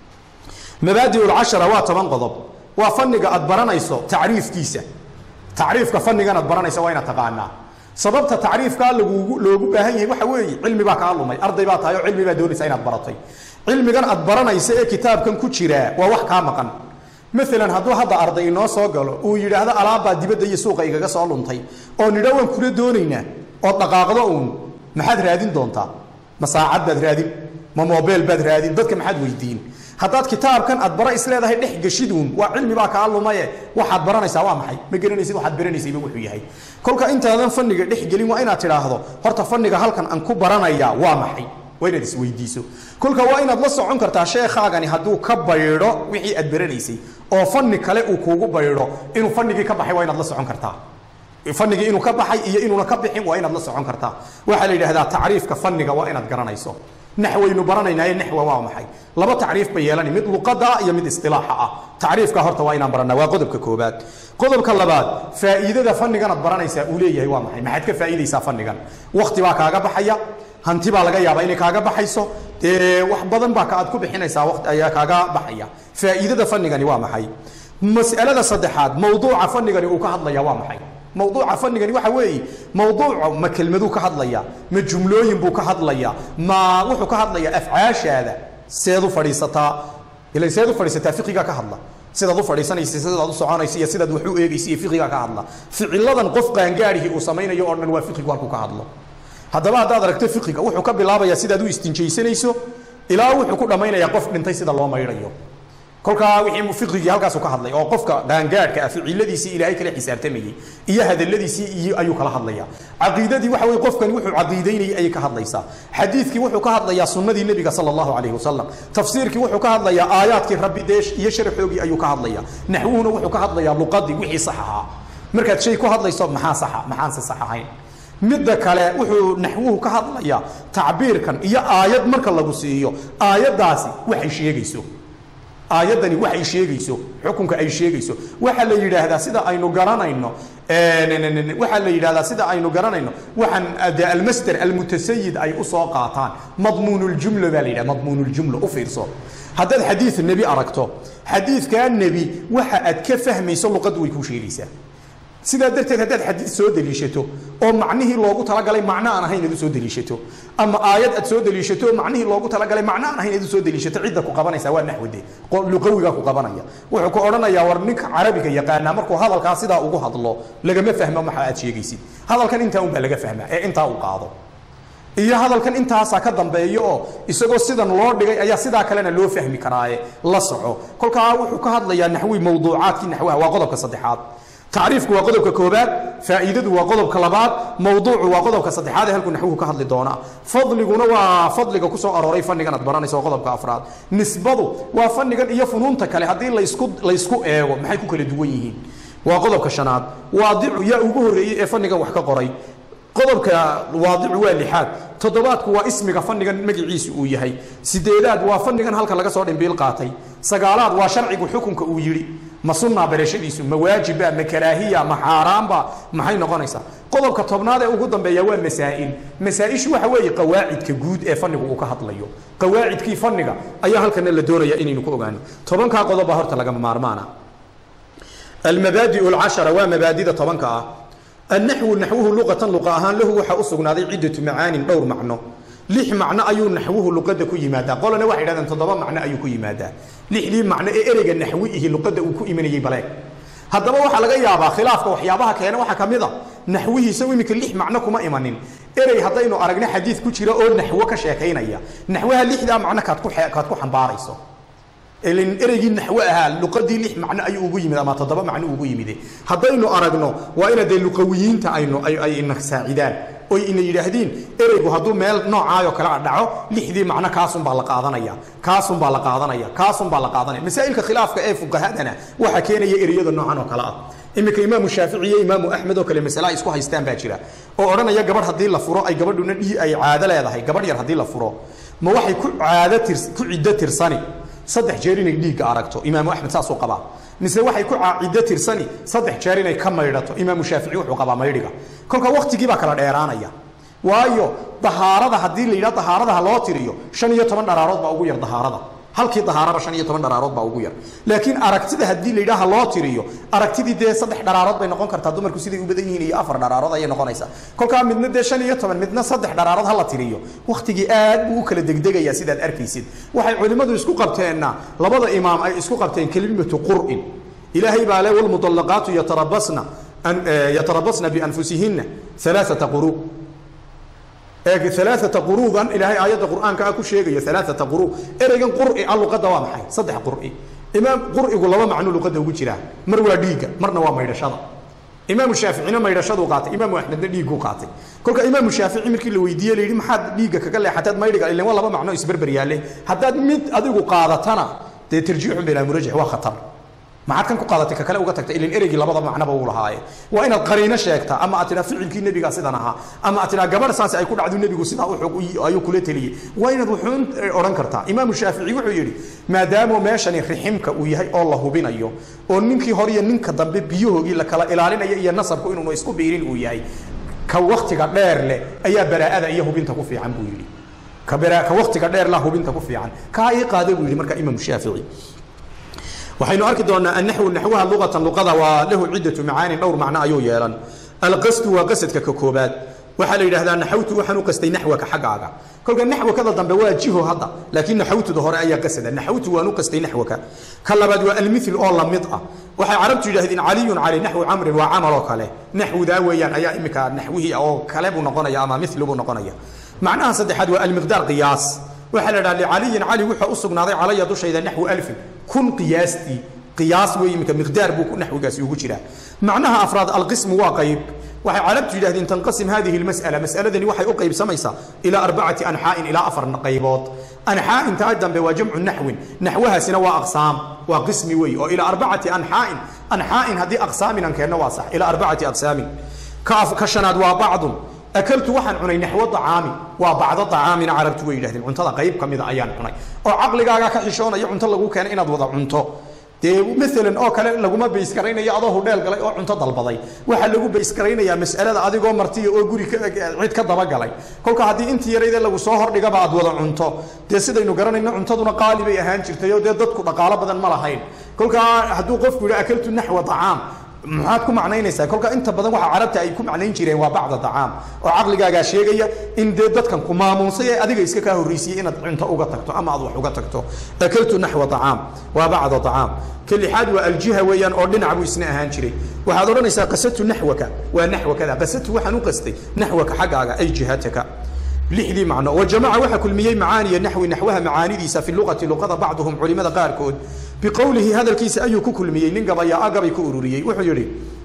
mabaadi lcashara waa toban qodob waa fanniga aad baranayso tacriifkiisa tacriifka fannigan aad baranayso waa inaad taqaanaa sababta tacriifkaa lagugu loogu baahan yahay waxa weeye cilmi baa kaa lumay arday baa tahay oo cilmi baa doonaysa inaad baratay cilmigan aad baranaysa ee kitaabkan ku jiraa waa wax kaa maqan maalan hadduu hadda arday inoo soo galo uu yidhaahdo alaabbaa dibadda iyo suuqa igaga soo luntay oo nidha waan kula doonaynaa ood dhaqaaqdo uun maxaad raadin doontaa ma saacad baad raadin ma mobeel baad raadin dadka maxaad weydiin haddaad kitaabkan aad bara isleedahay dhex geshiduun waa cilmi baa kaa lumaye waxaad baranaysaa waa maxay ma garanaysid waxaad baranaysayba wuxuu yahay kolka intaadan fanniga dhex gelin waa inaad tidhaahdo horta fanniga halkan aan ku baranayaa waa maxay waa inaad isweydiiso kolka waa inaad la socon kartaa sheekhaagani hadduu ka baydho wixii aad baranaysay oo fanni kale uu kuugu baydho inuu fannigii ka baxay waa inaad la socon kartaa fanigii inuu ka baxay iyo inuuna ka bixin waa inaad la socon kartaa waxaa la yidhahdaa tacriifka fanniga waa inaad garanayso naxwaynu baranaynaye naxwa waa maxay laba tacriif bay yeelani mid luqada iyo mid istilaaxa ah tacriifka horta waa inaan baranaa waa qodobka koobaad qodobka labaad faa'iidada fannigan aad baranaysaa uu leeyahay waa maxay maxaad ka faa'iidaysaa fannigan wakti baa kaaga baxaya hanti baa laga yaabaa inay kaaga baxayso dee wax badan baa aad ku bixinaysaa waqti ayaa kaaga baxaya faa'iidada fannigani waa maxay mas'alada saddexaad mawduuca fannigani uu ka hadlaya waa maxay mawduuca fanigani waxa weeye mawduuca ma kelmaduu ka hadlaya ma jumlooyin buu ka hadlaya ma wuxuu ka hadlaya afcaashaada seed u fadhiisataa ilan seed u fadhiisataa fiqigaa ka hadla sidaad u fadhiisanaysa sidaad u soconaysa iyo sidaad wax u eegaysa iyo fiqigaa ka hadla ficiladan qof qaangaarihii uu samaynayo oo dhan waa fiqigu halkuu ka hadlo haddaba haddaad aragto fiqiga wuxuu ka bilaabayaa sidaad u istinjaysanayso ilaa wuxuu ku dhammaynayaa qof dhintay sida loo maydhayo kolkaa wixii fiqigii halkaasu ka hadlay oo qofka qaangaadhka ah ficiladiisii ilaahay kala xisaabtamayey iyo hadaladiisii iyo ayuu kala hadlaya caqiidadii waxa weye qofkani wuxuu caqiidaynayay ayay ka hadlaysaa xadiidkii wuxuu ka hadlayaa sunnadii nebiga sala allahu calayhi wasalam tafsiirkii wuxuu ka hadlayaa aayaadkii rabbi dee iyo sharaxoogii ayuu ka hadlaya naxwuhuna wuxuu ka hadlayaa luqadii wixii sax ahaa markaad shay ku hadlayso maxaa saxa maxaanse sax ahayn midda kale wuxuu naxwuhu ka hadlayaa tacbiirkan iyo aayad marka lagu siiyo aayaddaasi waxay sheegayso aayaddani waxay sheegayso xukunka ay sheegayso waxaa la yidhaahdaa sida aynu garanayno waxaa la yidhahdaa sida aynu garanayno waxaan de almasder almutasayid ay usoo qaataan madmuunuljumla baa la yidhaha madmuunuljumla u fiirso haddaad xadiid nebi aragto xadiidkaa nebi waxa aad ka fahmayso luqaddu way kuu sheegaysaa sidaa darteed haddaad xadiid soo deliishato oo macnihii loogu talagalay macno aan ahayn aad u soo deliishato ama aayad aad soo deliishato oo macnihii loogu talagalay macno aan ahayn aad u soo deliishato cidda ku qabanaysa waa naxwade luqawigaa ku qabanaya wuxuu ku odhanayaa war ninka carabiga yaqaanaa markuu hadalkaa sidaa ugu hadlo lagama fahmo waxa aad sheegaysid hadalkan intaa unbaa laga fahmaa ee intaa uu qaado iyo hadalkan intaasaa ka dambeeyo oo isagoo sidan loo dhigay ayaa sidaa kalena loo fahmi karaaye la soco kolkaa wuxuu ka hadlayaa naxwi mawduucaadkii naxwaha waa qodobka saddexaad tacriifku waa qodobka koobaad faa'iidadu waa qodobka labaad mawduucu waa qodobka saddexaad ee halkuu naxwuhu ka hadli doonaa fadliguna waa fadliga ku soo arooray fannigan aad baranayso waa qodobka afraad nisbadu waa fannigan iyo funuunta kale haddii laysku laysku eego maxay ku kala duwan yihiin waa qodobka shanaad waadicu yaa ugu horreeyey ee fannigan wax ka qoray qodobka waadicu waa lixaad toddobaadku waa ismiga fannigan magiciisu uu yahay sideedaad waa fannigan halka laga soo dhimbiil qaatay sagaalaad waa sharcigu xukunka uu yidhi ma sunnaa barashadiisu ma waajiba ma karaahiya ma xaaraamba maxay noqonaysaa qodobka tobnaad ee ugu dambeeya waa masaa'il masaa-ishu waxa weeye qawaacidka guud ee fannigu uu ka hadlayo qawaacidkii fanniga ayaa halkana la doonaya inaynu ku ogaano tobankaa qodobbaa horta lagama maarmaana almabaadi'u alcashara waa mabaadida tobanka ah annaxwu naxwuhu luqatan luqa ahaan lahu waxaa u sugnaaday ciddatu macaanin dhowr macno lix macno ayuu naxwuhu luqadda ku yimaadaa qolana waxay dhahdeen toddoba macno ayuu ku yimaadaa lixdii macno ee ereyga naxwi ihi luqadda uu ku imanayey baleeg haddaba waxaa laga yaabaa khilaafka waxyaabaha keena waxaa ka mid a naxwihiisa iminka lix macno kuma imanin erey haddaynu aragno xadiid ku jira oo naxwo ka sheekaynaya naxwaha lixdaa macno kaad ku kaad ku xambaarayso ilin ereygii naxwo ahaa luqadii lix macno ayuu ugu yimid ama toddoba macno ugu yimide haddaynu aragno waa ina dee luqawiyiinta aynu ay ina saacidaan oy ina yidhaahdiin ereygu hadduu meel noocaayoo kale a dhaco lixdii macno kaasunbaa la qaadanaya kaasunbaa la qaadanaya kaasunbaa la qaadanaya masaa'ilka khilaafka ee fuqahadana waxaa keenaya ereyada noocan oo kale ah iminka imaamu shaafici iyo imaamu axmed oo kale masale ay isku haystaan baa jira oo odhanaya gabadh haddii la furo ay gabadhuna dhii ay caado leedahay gabadh yar haddii la furo ma waxay ku caado tirs ku ciddo tirsani saddex jeer inay dhiigga aragto imaamu axmed saasuu qabaa mise waxay ku ciddo tirsani saddex jeer inay ka maydhato imaamu shaafici wuxuu qabaa maydhiga kolka waktigii baa kala dheeraanaya waayo dahaarada haddii la yidhaha dahaaradaha loo tiriyo shan iyo toban dharaarood baa ugu yar dahaarada halkii dahaaraba shan iyo toban dharaarood baa ugu yar laakiin aragtida haddii la yidhaha loo tiriyo aragtidii dee saddex dharaarood bay noqon kartaa dumarku siday u badan yihiin iyo afar dharaarood ayay noqonaysaa kolkaa midna dee shan iyo toban midna saddex dharaarood ha la tiriyo waktigii aad buu u kala degdegayaa sidaad arkaysid waxay culimmadu isku qabteenna labada imaam ay isku qabteen kelimatu qur'in ilaahay baa le walmudallaqaatu yatarabasna yatarabasna bianfusihinna alaaata quruu alaaata quruugan ilaahay aayadda qur'aanka ah ku sheegaya alaaata quruu ereygan qur'i a luqadda waa maxay saddex qur'i imaam qur'igu laba macno luqadda ugu jiraa mar waa dhiigga marna waa maydhashada imaamu shaaficina maydhashaduu qaatay imaamu axmedna dhiigguu qaatay kolka imaamu shaafici markii la weydiiye la yidhi maxaad dhiigga kaga leexataad maydhiga ilan waa laba macno isberber yaalle haddaad mid adigu qaadatana dee tarjiixun bilaa murajix waa khatar maxaad kan ku qaadatay ka kale uga tagtay ilin ereygii labada macnaba uu lahaaye waa inaad qariino sheegtaa ama aad tidhaa ficilkii nebigaa sidan ahaa ama aad tidhaa gabadh saasi ay ku dhacdo nebigu sidaa u ayuu kula teliyey waa inaad wuxuun odhan kartaa imaamu shaafici wuxuu yidhi maadaama meeshani riximka uu yahay oo la hubinayo oo ninkii hore iyo ninka dambe biyahoogii la kala ilaalinayo iyo nasabku inuunu isku biirin uu yahay ka waktiga dheer leh ayaa baraa'ada iyo hubinta ku fiican buu yidhi ka ka waktiga dheer la hubinta ku fiican kaa ii qaada buu yidhi marka imaamu shaafici waxaynu arki doonaa annaxwu naxwaha luqatan luqada waa lahu ciddatu macaanin dhowr macno ayuu yeelan alqasdu waa qasadka ka koobaad waxaa la yidhahdaa naxawtu waxaan u qastay naxwaka xaggaaga kolka naxwakada dambe waa jiho hadda laakiin naxawtuda hore ayaa qasada naxawtu waan u qastay naxwaka ka labaad waa almithil oo la mid ah waxay carabtu yidhahdeen caliyun cali naxwu camrin waa camal oo kale naxwudaa weeyaan ayaa imika naxwihii oo kale buu noqonaya ama mithlu buu noqonaya macnaha saddexaad waa almiqdaar qiyaas waxaa la yidhaha licaliyin cali wuxuu u sugnaaday calaya dushayda naxwu alfin kun qiyaastii qiyaas wey iminka miqdaar buu naxwigaasi ugu jiraa macnaha afraad alqismu waa qayb waxay carabtu yidhahdeen tanqasim hadihi lmas'ala mas'aladani waxay u qaybsamaysaa ilaa arbacati anxaa'in ilaa afar qaybood anxaa'in taa dambe waa jamcu naxwin naxwahaasina waa aqsaam waa qismi wey oo ilaa arbacati anxaa'in anxaa'in haddii aqsaamin aan keenno waa sax ilaa arbacati aqsaamin ka shanaad waa bacdun akaltu waxaan cunay naxwo acaami waa bacdo acaamina carabtu way yidhahdeen cuntada qayb ka mida ayaan cunay oo caqligaagaa ka xishoonaya cunto lagu keenay inaad wada cunto dee maalan oo kale laguma baysgaraynayo adoo hudheel galay oo cunto dalbaday waxaa lagu baysgaraynayaa mas'alada adigoo martiya oo guri cid ka dabagalay kolka haddii intii yarayde lagu soo hordhigaba aad wada cunto dee sidaynu garanayno cuntaduna qaali bay ahaan jirtay oo dee dadku dhaqaalo badan ma lahayn kolkaa hadduu qofku yidhi akaltu naxwa acaam maxaad ku macnaynaysaa kolka inta badan waxa carabta ay ku macnayn jireen waa bacda dacaam oo caqligaagaa sheegaya in dee dadkan ku maamuusay ee adiga iska kaa horreysiyey inaad cunto uga tagto ama aad wax uga tagto akaltu naxwa dacaam waa bacda dacaam ka lixaad waa aljiha weeyaan oo dhinac buu isna ahaan jiray waxaad odhanaysaa qasatu naxwaka waa naxwakada qasatu waxaan u qastay naxwaka xaggaaga ay jihataka lixdii macno wajamaca waxaa kulmiyey macaaniya naxwi naxwaha macaanidiisa fi luqati luqada bacduhum culimada qaarkood biqowlihi hadalkiisa ayuu ku kulmiyey nin gabayaa gabay ku ururiyey wuxuu yidhi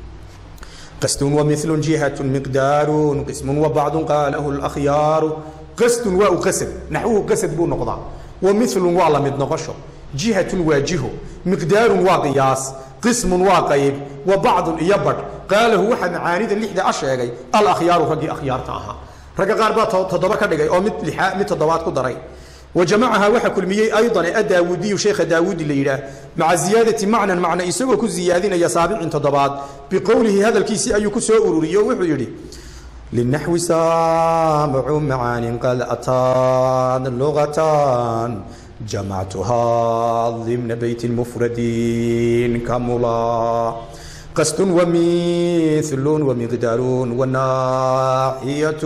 قسد ومثل جهة مقدار قسم وبعض قاله الأخيار قسد وقسد نحوه قسد بو نقضى ومثل وعلى مد نقشه جهة واجهه مقدار وقياس قسم وقيب وبعض يبر قاله واحد معانيد اللي حدا أشياء الأخيار فقي أخيار تاها رجع قال بقى تضرب كده أو مثل لحاء مثل ضوات كدري وجمعها وحا كلميي أيضا الداودي شيخ داود الليلة مع زيادة معنى معنى إسوى كو زيادين يسابع تضبات بقوله هذا الكيسي أي كسو أروريو وحيري للنحو سامع معان قد أتان اللغتان جمعتها ضمن بيت مفرد كملا قصد ومثل ومقدار وناحية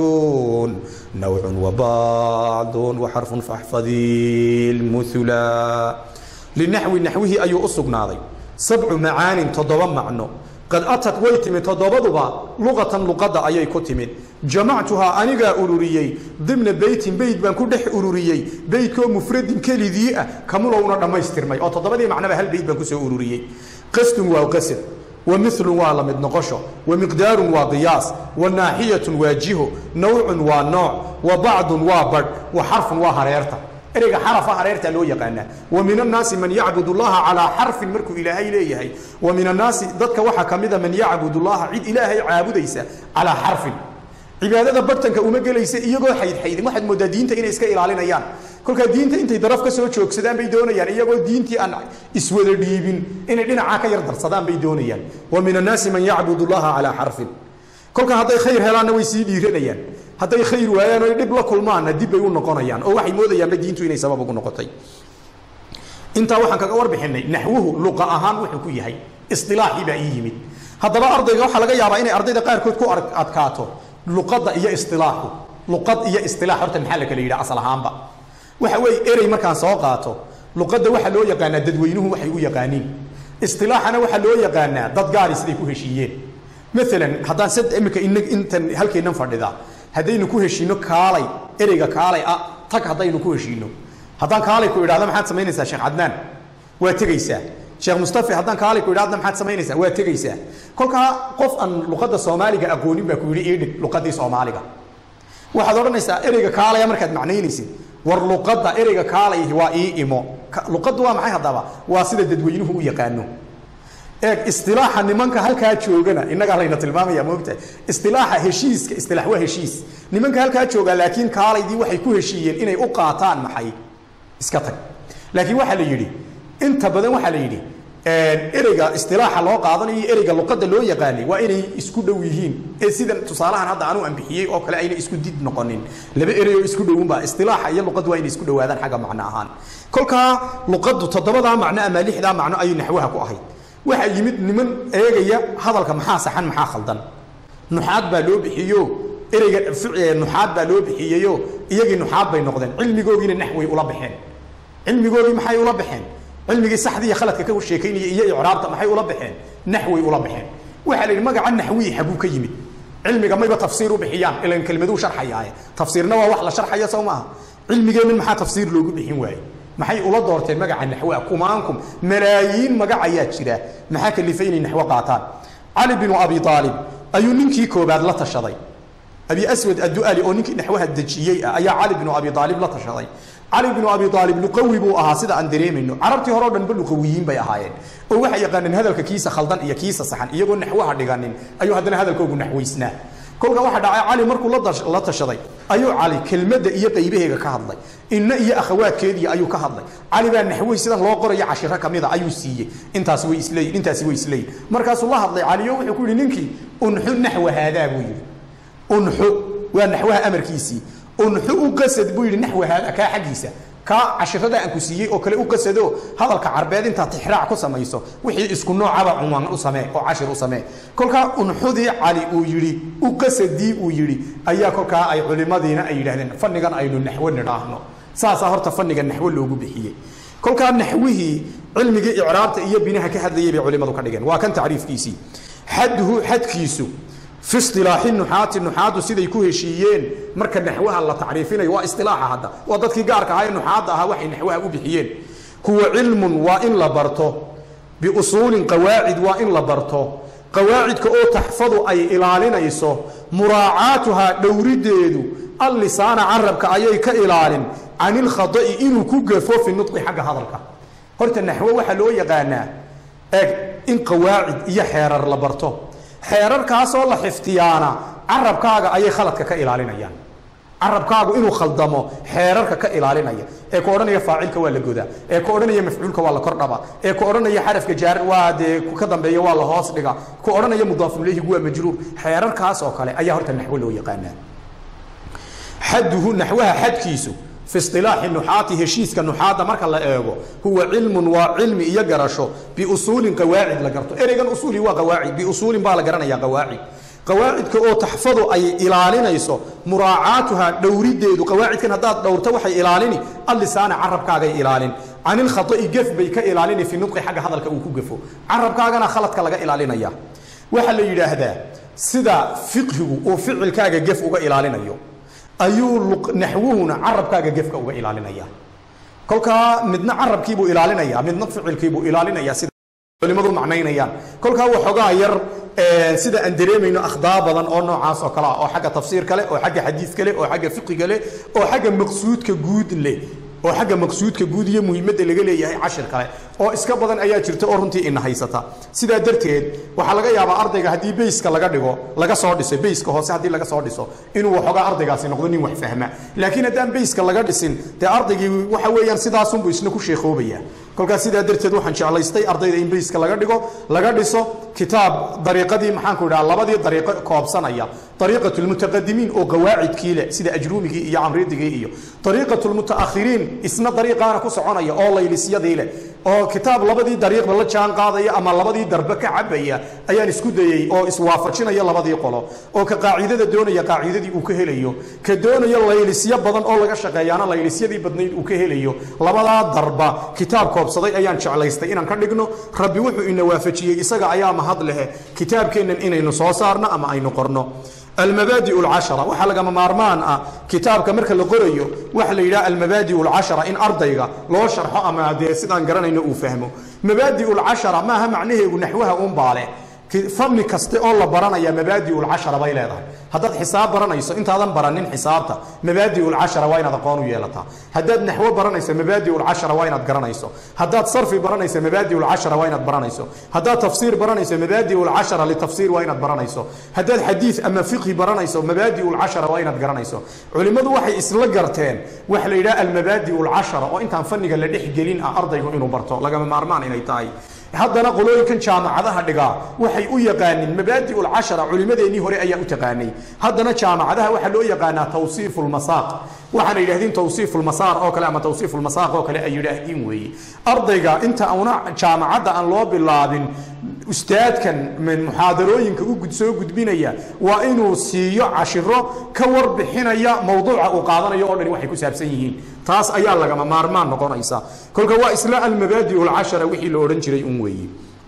نوع وبعض وحرف فاحفظي المثلا للنحو نحوه أي أصقناضي سبع معان تضوى معنى قد أتت ويتم تضوضبا لغة لغة أي كتمت جمعتها أنيغا أروريي ضمن بيت بيت بان كدح أروريي بيت كو مفرد كالذي كملونا لما يسترمي أو تضوضي معنى بهال بيت بان كسو أروريي قسط وقسط ومثل ولمد نقشه ومقدار وقياس وناحية واجهه نوع ونوع وبعض وبر وحرف وهريرته ereyga xarafa hareerta loo yaqaana wa min annaasi man yacbud allaha calaa xarfin markuu ilaahay leeyahay wa min annaasi dadka waxaa ka mida man yacbud allaha cid ilaahay caabudaysa calaa xarfin cibaadada bartanka uma gelaysa iyagoo xaydxaydin waxaad moodaa diinta inay iska ilaalinayaan kolkaa diinta intay daraf ka soo joogsadaan bay doonayaan iyagoo diintii aan iswada dhiibin inay dhinacaa ka yar darsadaan bay doonayaan wa min annaasi man yacbud allaha calaa xarfin kolkaa hadday khayr helaanna way sii dhiiranayaan hadday khayr waayaan oo dhib la kulmaanna dib bay u noqonayaan oo waxay moodayaanba diintu inay sabab ugu noqotay intaa waxaan kaga warbixinay naxwuhu luqa ahaan wuxuu ku yahay isilaaxii baa ii yimid haddaba ardayga waxaa laga yaabaa inay ardayda qaarkood ku adkaato luqadda iyo isilaaxu luqad iyo isilaax horta maxaa la kala yidhaha asal ahaanba waxa weeye erey markaan soo qaato luqadda waxaa loo yaqaanaa dadweynuhu waxay u yaqaaniin isilaaxana waxaa loo yaqaanaa dad gaari siday ku heshiiyeen maalan haddaan sad imika intan halkeennan fadhida haddaynu ku heshiino kaalay ereyga kaalay ah tag haddaynu ku heshiino haddaan kaalay ku idhahdo maxaad samaynaysaa sheekh cadnaan waa tegaysaa sheekh mustafi haddaan kaalay ku idhahdo maxaad samaynaysaa waa tegaysaa kolkaa qof aan luqadda soomaaliga aqoonin baa ku yidhi iidhig luqaddii soomaaliga waxaad odhanaysaa ereyga kaalaya markaad macnaynaysid war luqadda ereyga kaalay waa ii imo luqaddu waa maxay haddaba waa sida dadweynuhu u yaqaano eeg istilaaxa nimanka halkaa joogana innagaa layna tilmaamaya moogtahay istilaaxa heshiiska istilaax waa heshiis nimanka halkaa jooga laakiin kaalaydii waxay ku heshiiyeen inay u qaataan maxay iska tag laakiin waxaa la yidhi inta badan waxaa la yidhi ereyga istilaaxa loo qaadanayo ereyga luqadda loo yaqaanay waa inay isku dhow yihiin ee sida tusaalahan hadda anu ambixiyey oo kale ayna isku did noqonin laba erey oo isku dhowunba istilaaxa iyo luqaddu waa inay isku dhowaadaan xagga macno ahaan kolkaa luqaddu toddobadaa macno ama lixdaa macno ayay naxwaha ku ahayd waxaa yimid niman eegaya hadalka maxaa saxan maxaa khaldan nuxaad baa loo bixiyo ereyga nuxaad baa loo bixiyeyo iyagii nuxaad bay noqdeen cilmigoogiina naxway ula baxeen cilmigoogii maxay ula baxeen cilmigii saxdii iyo khaladka ka sheekaynaya iyo icraabta maxay ula baxeen naxway ula baxeen waxaa la yidhi magaca naxwii xaguu ka yimid cilmiga mayba tafsiir u bixiyaan ilan kelmaduu sharxayaaye tafsiirna waa wax la sharxaya soo maaha cilmigeennan maxaa tafsiir loogu bixin waaye maxay ula doorteen magaca naxwa kumaankum malaayiin magac ayaa jira maxaa kalifay inay naxwo qaataan cali binu abi aalib ayuu ninkii koobaad la tashaday abi aswad addu'ali oo ninkii naxwaha dejiyey ah ayaa cali binu abi aalib la tashaday cali binu abi aalib luqawi buu ahaa sida aan dareemayno carabtii hore o dhanba luqawiyiin bay ahaayeen oo waxay yaqaaneen hadalka kiisa khaldan iyo kiisa saxan iyagoo naxwaha dhiganin ayuu haddana hadalkoogu naxwaysnaa kolka waxaa dhacay cali markuu la tashaday ayuu cali kelmadda iyo qaybaheega ka hadlay inna iyo akhawaadkeedii ayuu ka hadlay cali baa naxwey sidan loo qorayo cashiro kamida ayuu siiyey intaasi way isleeyihin intaasi way isleeyihin markaasuu la hadlay caliyo wuxuu ku yidhi ninkii unxu naxwa haadaa buu yidhi unxu waa naxwaha amarkiisii unxu u qasad buu yidhi naxwa haadaa kaa xaggiisa kaa cashirada aan ku siiyey oo kale u qasado hadalka carbeed intaad tixraac ku samayso wixii isku noocaba cunwaan u samee oo cashir u samee kolkaa unxudii cali uu yidhi u qasadii uu yidhi ayaa kolkaa ay culimadiina ay yidhahdeen fannigan aynu naxwo nidhaahno saasaa horta fanniga naxwo loogu bixiyey kolkaa naxwihii cilmigii icraabta iyo binaha ka hadlayay bay culimadu ka dhigeen waa kan tacriifkiisii xadduhu xadkiisu fi isilaaxi nuxaati nuxaadu siday ku heshiiyeen marka naxwaha la tacriifinayo waa isilaaxa hadda waa dadkii gaarka ahaa ee nuxaadda ahaa waxay naxwaha u bixiyeen kuwa cilmun waa in la barto biusuulin qawaacid waa in la barto qawaacidka oo taxfadu ay ilaalinayso muraacaatuhaa dhowrideedu allisaana carabka ayay ka ilaalin can ilkhada'i inuu ku gafo fi nudqi xagga hadalka horta naxwo waxaa loo yaqaanaa eeg in qawaacid iyo xeerar la barto xeerarkaasoo la xiftiyaana carabkaaga ayay khaladka ka ilaalinayaan carabkaagu inuu khaldamo xeerarka ka ilaalinaya ee ku odhanaya faacilka waa la godaa ee ku odhanaya mafcuulka waa la kordhaba ee ku odhanaya xarafka jaar waa dee ka dambeeya waa la hoos dhiga ku odhanaya mudaafun ilayhigu waa majruur xeerarkaas oo kale ayaa horta naxwo loo yaqaanaa xaduhu naxwaha xadkiisu fi isilaaxi nuxaati heshiiska nuxaadda marka la eego huwa cilmun waa cilmi iyo garasho biusuulin qawaacid la garto ereygan usuuli waa qawaacid biusuulin baa la garanaya qawaacid qawaacidka oo taxfadu ay ilaalinayso muraacaatuha dhowrideedu qawaacidkan haddaad dhowrto waxay ilaalini allisaana carabkaagay ilaalin can ilkhata'i gef bay ka ilaalini fi nudqi xagga hadalka uu ku gefo carabkaagana khaladka laga ilaalinaya waxaa la yidhaahdaa sida fiqhigu uu ficilkaaga gef uga ilaalinayo ayuu naxwuhuna carabkaaga gefka uga ilaalinaya kolkaa midna carabkiibuu ilaalinaya midna ficilkiibuu ilaalinaya sida culimadu macnaynayaan kolkaa waxoogaa yar sida aan dareemayno akhdaa badan oo noocaas oo kale ah oo xagga tafsiirka leh oo xagga xadiidka leh oo xagga fiqiga leh oo xagga maqsuudka guud leh oo xagga maqsuudka guud iyo muhiimadda laga leeyahay cashir kale oo iska badan ayaa jirta oo runtii ina haysata sidaa darteed waxaa laga yaabaa ardayga haddii bayska laga dhigo laga soo dhiso bayska hoose haddii laga soo dhiso inuu waxoogaa ardaygaasi noqdo nin wax fahma laakiin haddaan bayska laga dhisin dee ardaygii waxa weeyaan sidaasunbuu isna ku sheekhoobaya kolkaas sidaa darteed waxaan jeclaystay ardayda in bayska laga dhigo laga dhiso kitaab dariiqadii maxaanku idhaha labadii dariiqo koobsanaya dariiqat lmutaqadimiin oo qawaacidkii leh sida ajruumigii iyo camridigii iyo dariiqat lmutaakhiriin isna dariiqaana ku soconaya oo laylisyadii leh oo kitaab labadii dariiqba la jaan qaadaya ama labadii darbe ka cabaya ayaan isku dayey oo iswaafajinaya labadii qolo oo ka qaacidada doonaya qaacidadii uu ka helayo ka doonaya laylisyo badan oo laga shaqeeyaana laylisyadii badnayd uu ka helayo labadaa darba kitaab koobsaday ayaan jeclaystay inaan ka dhigno rabbi wuxuu ina waafajiyey isaga ayaa mahad lehe kitaabkeennan inaynu soo saarno ama aynu qorno almabaadi alcashara waxaa lagama maarmaan ah kitaabka marka la qorayo waxa la yidhaha almabaadi alcashara in ardayga loo sharxo ama dee sidaan garanayno uu fahmo mabaadi alcashara maaha macnaheegu naxwaha unbaale fanni kaste oo la baranaya mabaadi lcashara bay leedahay haddaad xisaab baranayso intaadan baranin xisaabta mabaadi lcashara waa inaad aqoon u yeelataa haddaad naxwo baranayso mabaadi lcashara waa inaad garanayso haddaad sarfi baranayso mabaadi lcashara waa inaad baranayso haddaad tafsiir baranayso mabaadi lcashara litafsiir waa inaad baranayso haddaad xadiid ama fiqhi baranayso mabaadi lcashara waa inaad garanayso culimmadu waxay isla garteen waxa la yidhaha almabaadi lcashara oo intaan fanniga la dhex gelin ah ardaygu inuu barto lagama maarmaan inay tahay haddana qolooyinkan jaamacadaha dhigaa waxay u yaqaaniin mabaadi lcashara culimadeennii hore ayaa u taqaanay haddana jaamacadaha waxaa loo yaqaanaa tawsiif lmasaaq waxaana yidhahdeen tawsiif lmasaar oo kale ama tawsiif lmasaaq oo kale ay yidhaahdiin weeye ardayga inta una jaamacadda aan loo bilaabin ustaadkan muxaadarooyinka u soo gudbinaya waa inuu siiyo cashiro ka warbixinaya mawduuca uu qaadanayo oo dhani waxay ku saabsan yihiin taas ayaa lagama maarmaan noqonaysa kolka waa isla almabaadi lcashara wixii la odhan jiray un weeye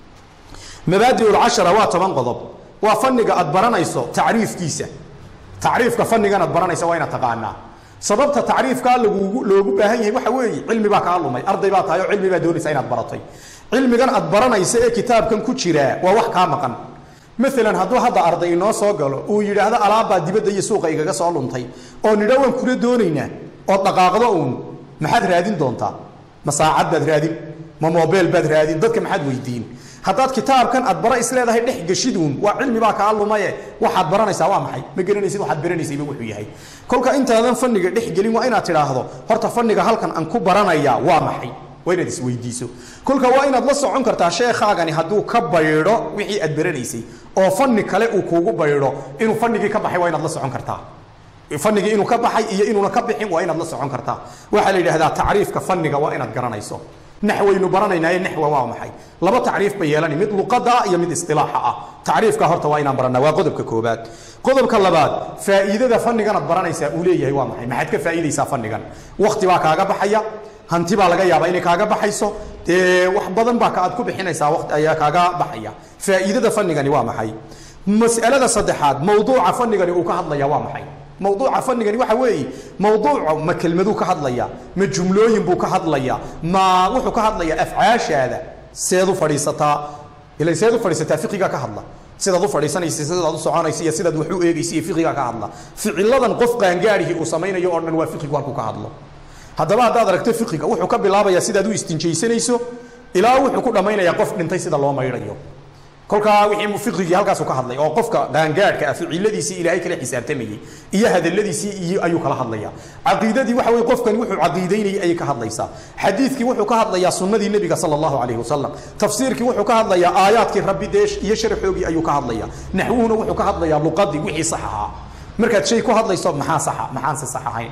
mabaadi lcashara waa toban qodob waa fanniga aad baranayso tacriifkiisa tacriifka fannigan aad baranaysa waa inaad taqaanaa sababta tacriifkaa lagugu loogu baahan yahay waxa weeye cilmi baa kaa lumay arday baa tahay oo cilmi baa doonaysa inaad baratay cilmigan aad baranaysa ee kitaabkan ku jiraa waa wax kaa maqan maalan hadduu hadda arday inoo soo galo uu yidhaahdo alaabbaa dibadda iyo suuqa igaga soo luntay oo nidha waan kula doonaynaa ood dhaqaaqdo uun maxaad raadin doontaa ma saacad baad raadin ma mobeel baad raadin dadka maxaad weydiin haddaad kitaabkan aad bara isleedahay dhex geshiduun waa cilmi baa kaa lumaye waxaad baranaysaa waa maxay ma garanaysid waxaad baranaysayba wuxuu yahay kolka intaadan fanniga dhex gelin waa inaad tidhaahdo horta fanniga halkan aan ku baranayaa waa maxay waa inaad isweydiiso kolka waa inaad la socon kartaa sheekhaagani hadduu ka baydho wixii aad baranaysay oo fanni kale uu kuugu baydho inuu fannigii ka baxay waa inaad la socon kartaa fanigii inuu ka baxay iyo inuuna ka bixin waa inaad la socon kartaa waxaa la yidhahdaa tacriifka fanniga waa inaad garanayso naxwaynu baranaynaaye naxwa waa maxay laba tacriif bay yeelani mid luqada ah iyo mid istilaaxa ah tacriifka horta waa inaan baranaa waa qodobka koobaad qodobka labaad faa'iidada fannigan aad baranaysaa uu leeyahay waa maxay maxaad ka faa'iidaysaa fannigan waqti baa kaaga baxaya hanti baa laga yaabaa inay kaaga baxayso dee wax badan baa aad ku bixinaysaa waqti ayaa kaaga baxaya faa'iidada fannigani waa maxay mas'alada saddexaad mawduuca fannigani uu ka hadlaya waa maxay mawduuca fanigani waxa weeye mawduuca ma kelmaduu ka hadlaya ma jumlooyin buu ka hadlaya ma wuxuu ka hadlaya afcaashaada seed u fadhiisataa ila seed u fadhiisataa fiqiga ka hadla sidaad u fadhiisanaysa sidaad u soconaysa iyo sidaad wax u eegaysa iyo fiqiga ka hadla ficiladan qof qaangaadhihii uu samaynayo oo dhan waa fiqigu halkuu ka hadlo haddaba haddaad aragto fiqiga wuxuu ka bilaabayaa sidaad u istinjaysanayso ilaa wuxuu ku dhammaynayaa qof dhintay sida loo maydhayo kolkaa wixii fiqigii halkaasu ka hadlay oo qofka qaangaadhka ah ficiladiisii ilaahay kala xisaabtamayey iyo hadaladiisii iyo ayuu kala hadlaya caqiidadii waxa weye qofkani wuxuu caqiidaynayay ayay ka hadlaysaa xadiidkii wuxuu ka hadlayaa sunnadii nebiga sala allahu calayhi wasalam tafsiirkii wuxuu ka hadlayaa aayaadkii rabbi dee iyo sharxoogii ayuu ka hadlaya naxwuhuna wuxuu ka hadlayaa luqadii wixii sax ahaa markaad shay ku hadlayso maxaa saxa maxaanse sax ahayn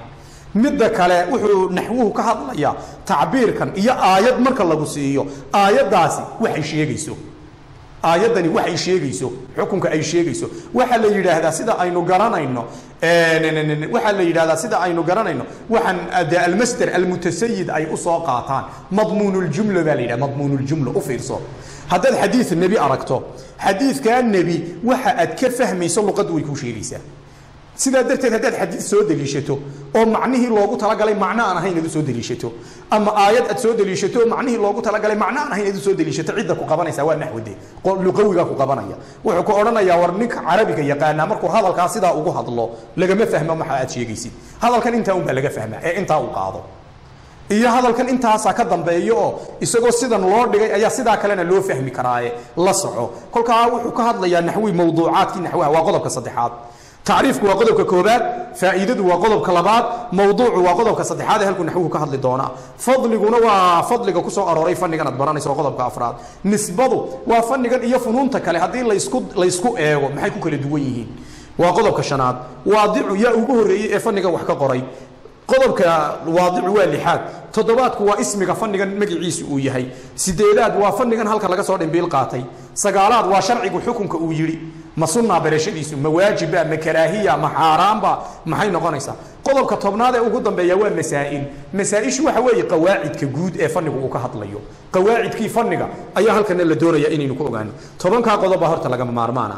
midda kale wuxuu naxwuhu ka hadlayaa tacbiirkan iyo aayad marka lagu siiyo aayaddaasi waxay sheegayso aayaddani waxay sheegayso xukunka ay sheegayso waxaa la yidhaahdaa sida aynu garanayno waxaa la yidhahdaa sida aynu garanayno waxaan de almasder almutasayid ay usoo qaataan madmuunuljumla baa la yidhaha madmuunuljumla u fiirso haddaad xadiid nebi aragto xadiidkaa nebi waxa aad ka fahmayso luqaddu way kuu sheegaysaa sidaa darteed haddaad xadiid soo deliishato oo macnihii loogu talagalay macno aan ahayn inaad u soo deliishato ama aayad aad soo deliishato oo macnihii loogu talagalay macno aan ahayn inaad u soo deliishato cidda ku qabanaysa waa naxwade luqawigaa ku qabanaya wuxuu ku odhanayaa war ninka carabiga yaqaanaa markuu hadalkaa sidaa ugu hadlo lagama fahmo maxa aad sheegaysid hadalkan intaa unbaa laga fahmaa ee intaa uu qaado iyo hadalkan intaasaa ka dambeeyo oo isagoo sidan loo dhigay ayaa sidaa kalena loo fahmi karaaye la soco kolkaa wuxuu ka hadlayaa naxwi mawduucaadkii naxwaha waa qodobka saddexaad tacriifku waa qodobka koobaad faa'iidadu waa qodobka labaad mawduucu waa qodobka saddexaad ee halkuu naxwuhu ka hadli doonaa fadliguna waa fadliga kusoo arooray fannigan aad baranayso waa qodobka afraad nisbadu waa fannigan iyo funuunta kale haddii laysku laysku eego maxay ku kala duwan yihiin waa qodobka shanaad waadicu yaa ugu horreeyey ee fannigan wax ka qoray qodobka waadicu waa lixaad toddobaadku waa ismiga fannigan magaciisu uu yahay sideedaad waa fannigan halka laga soo dhimbiil qaatay sagaalaad waa sharcigu xukunka uu yidhi ma sunnaa barashadiisu ma waajiba ma karaahiya ma xaaraamba maxay noqonaysaa qodobka tobnaad ee ugu dambeeya waa masaa'il masaa-ishu waxa weeye qawaacidka guud ee fannigu uu ka hadlayo qawaacidkii fanniga ayaa halkana la doonaya inaynu ku ogaano tobankaa qodob baa horta lagama maarmaana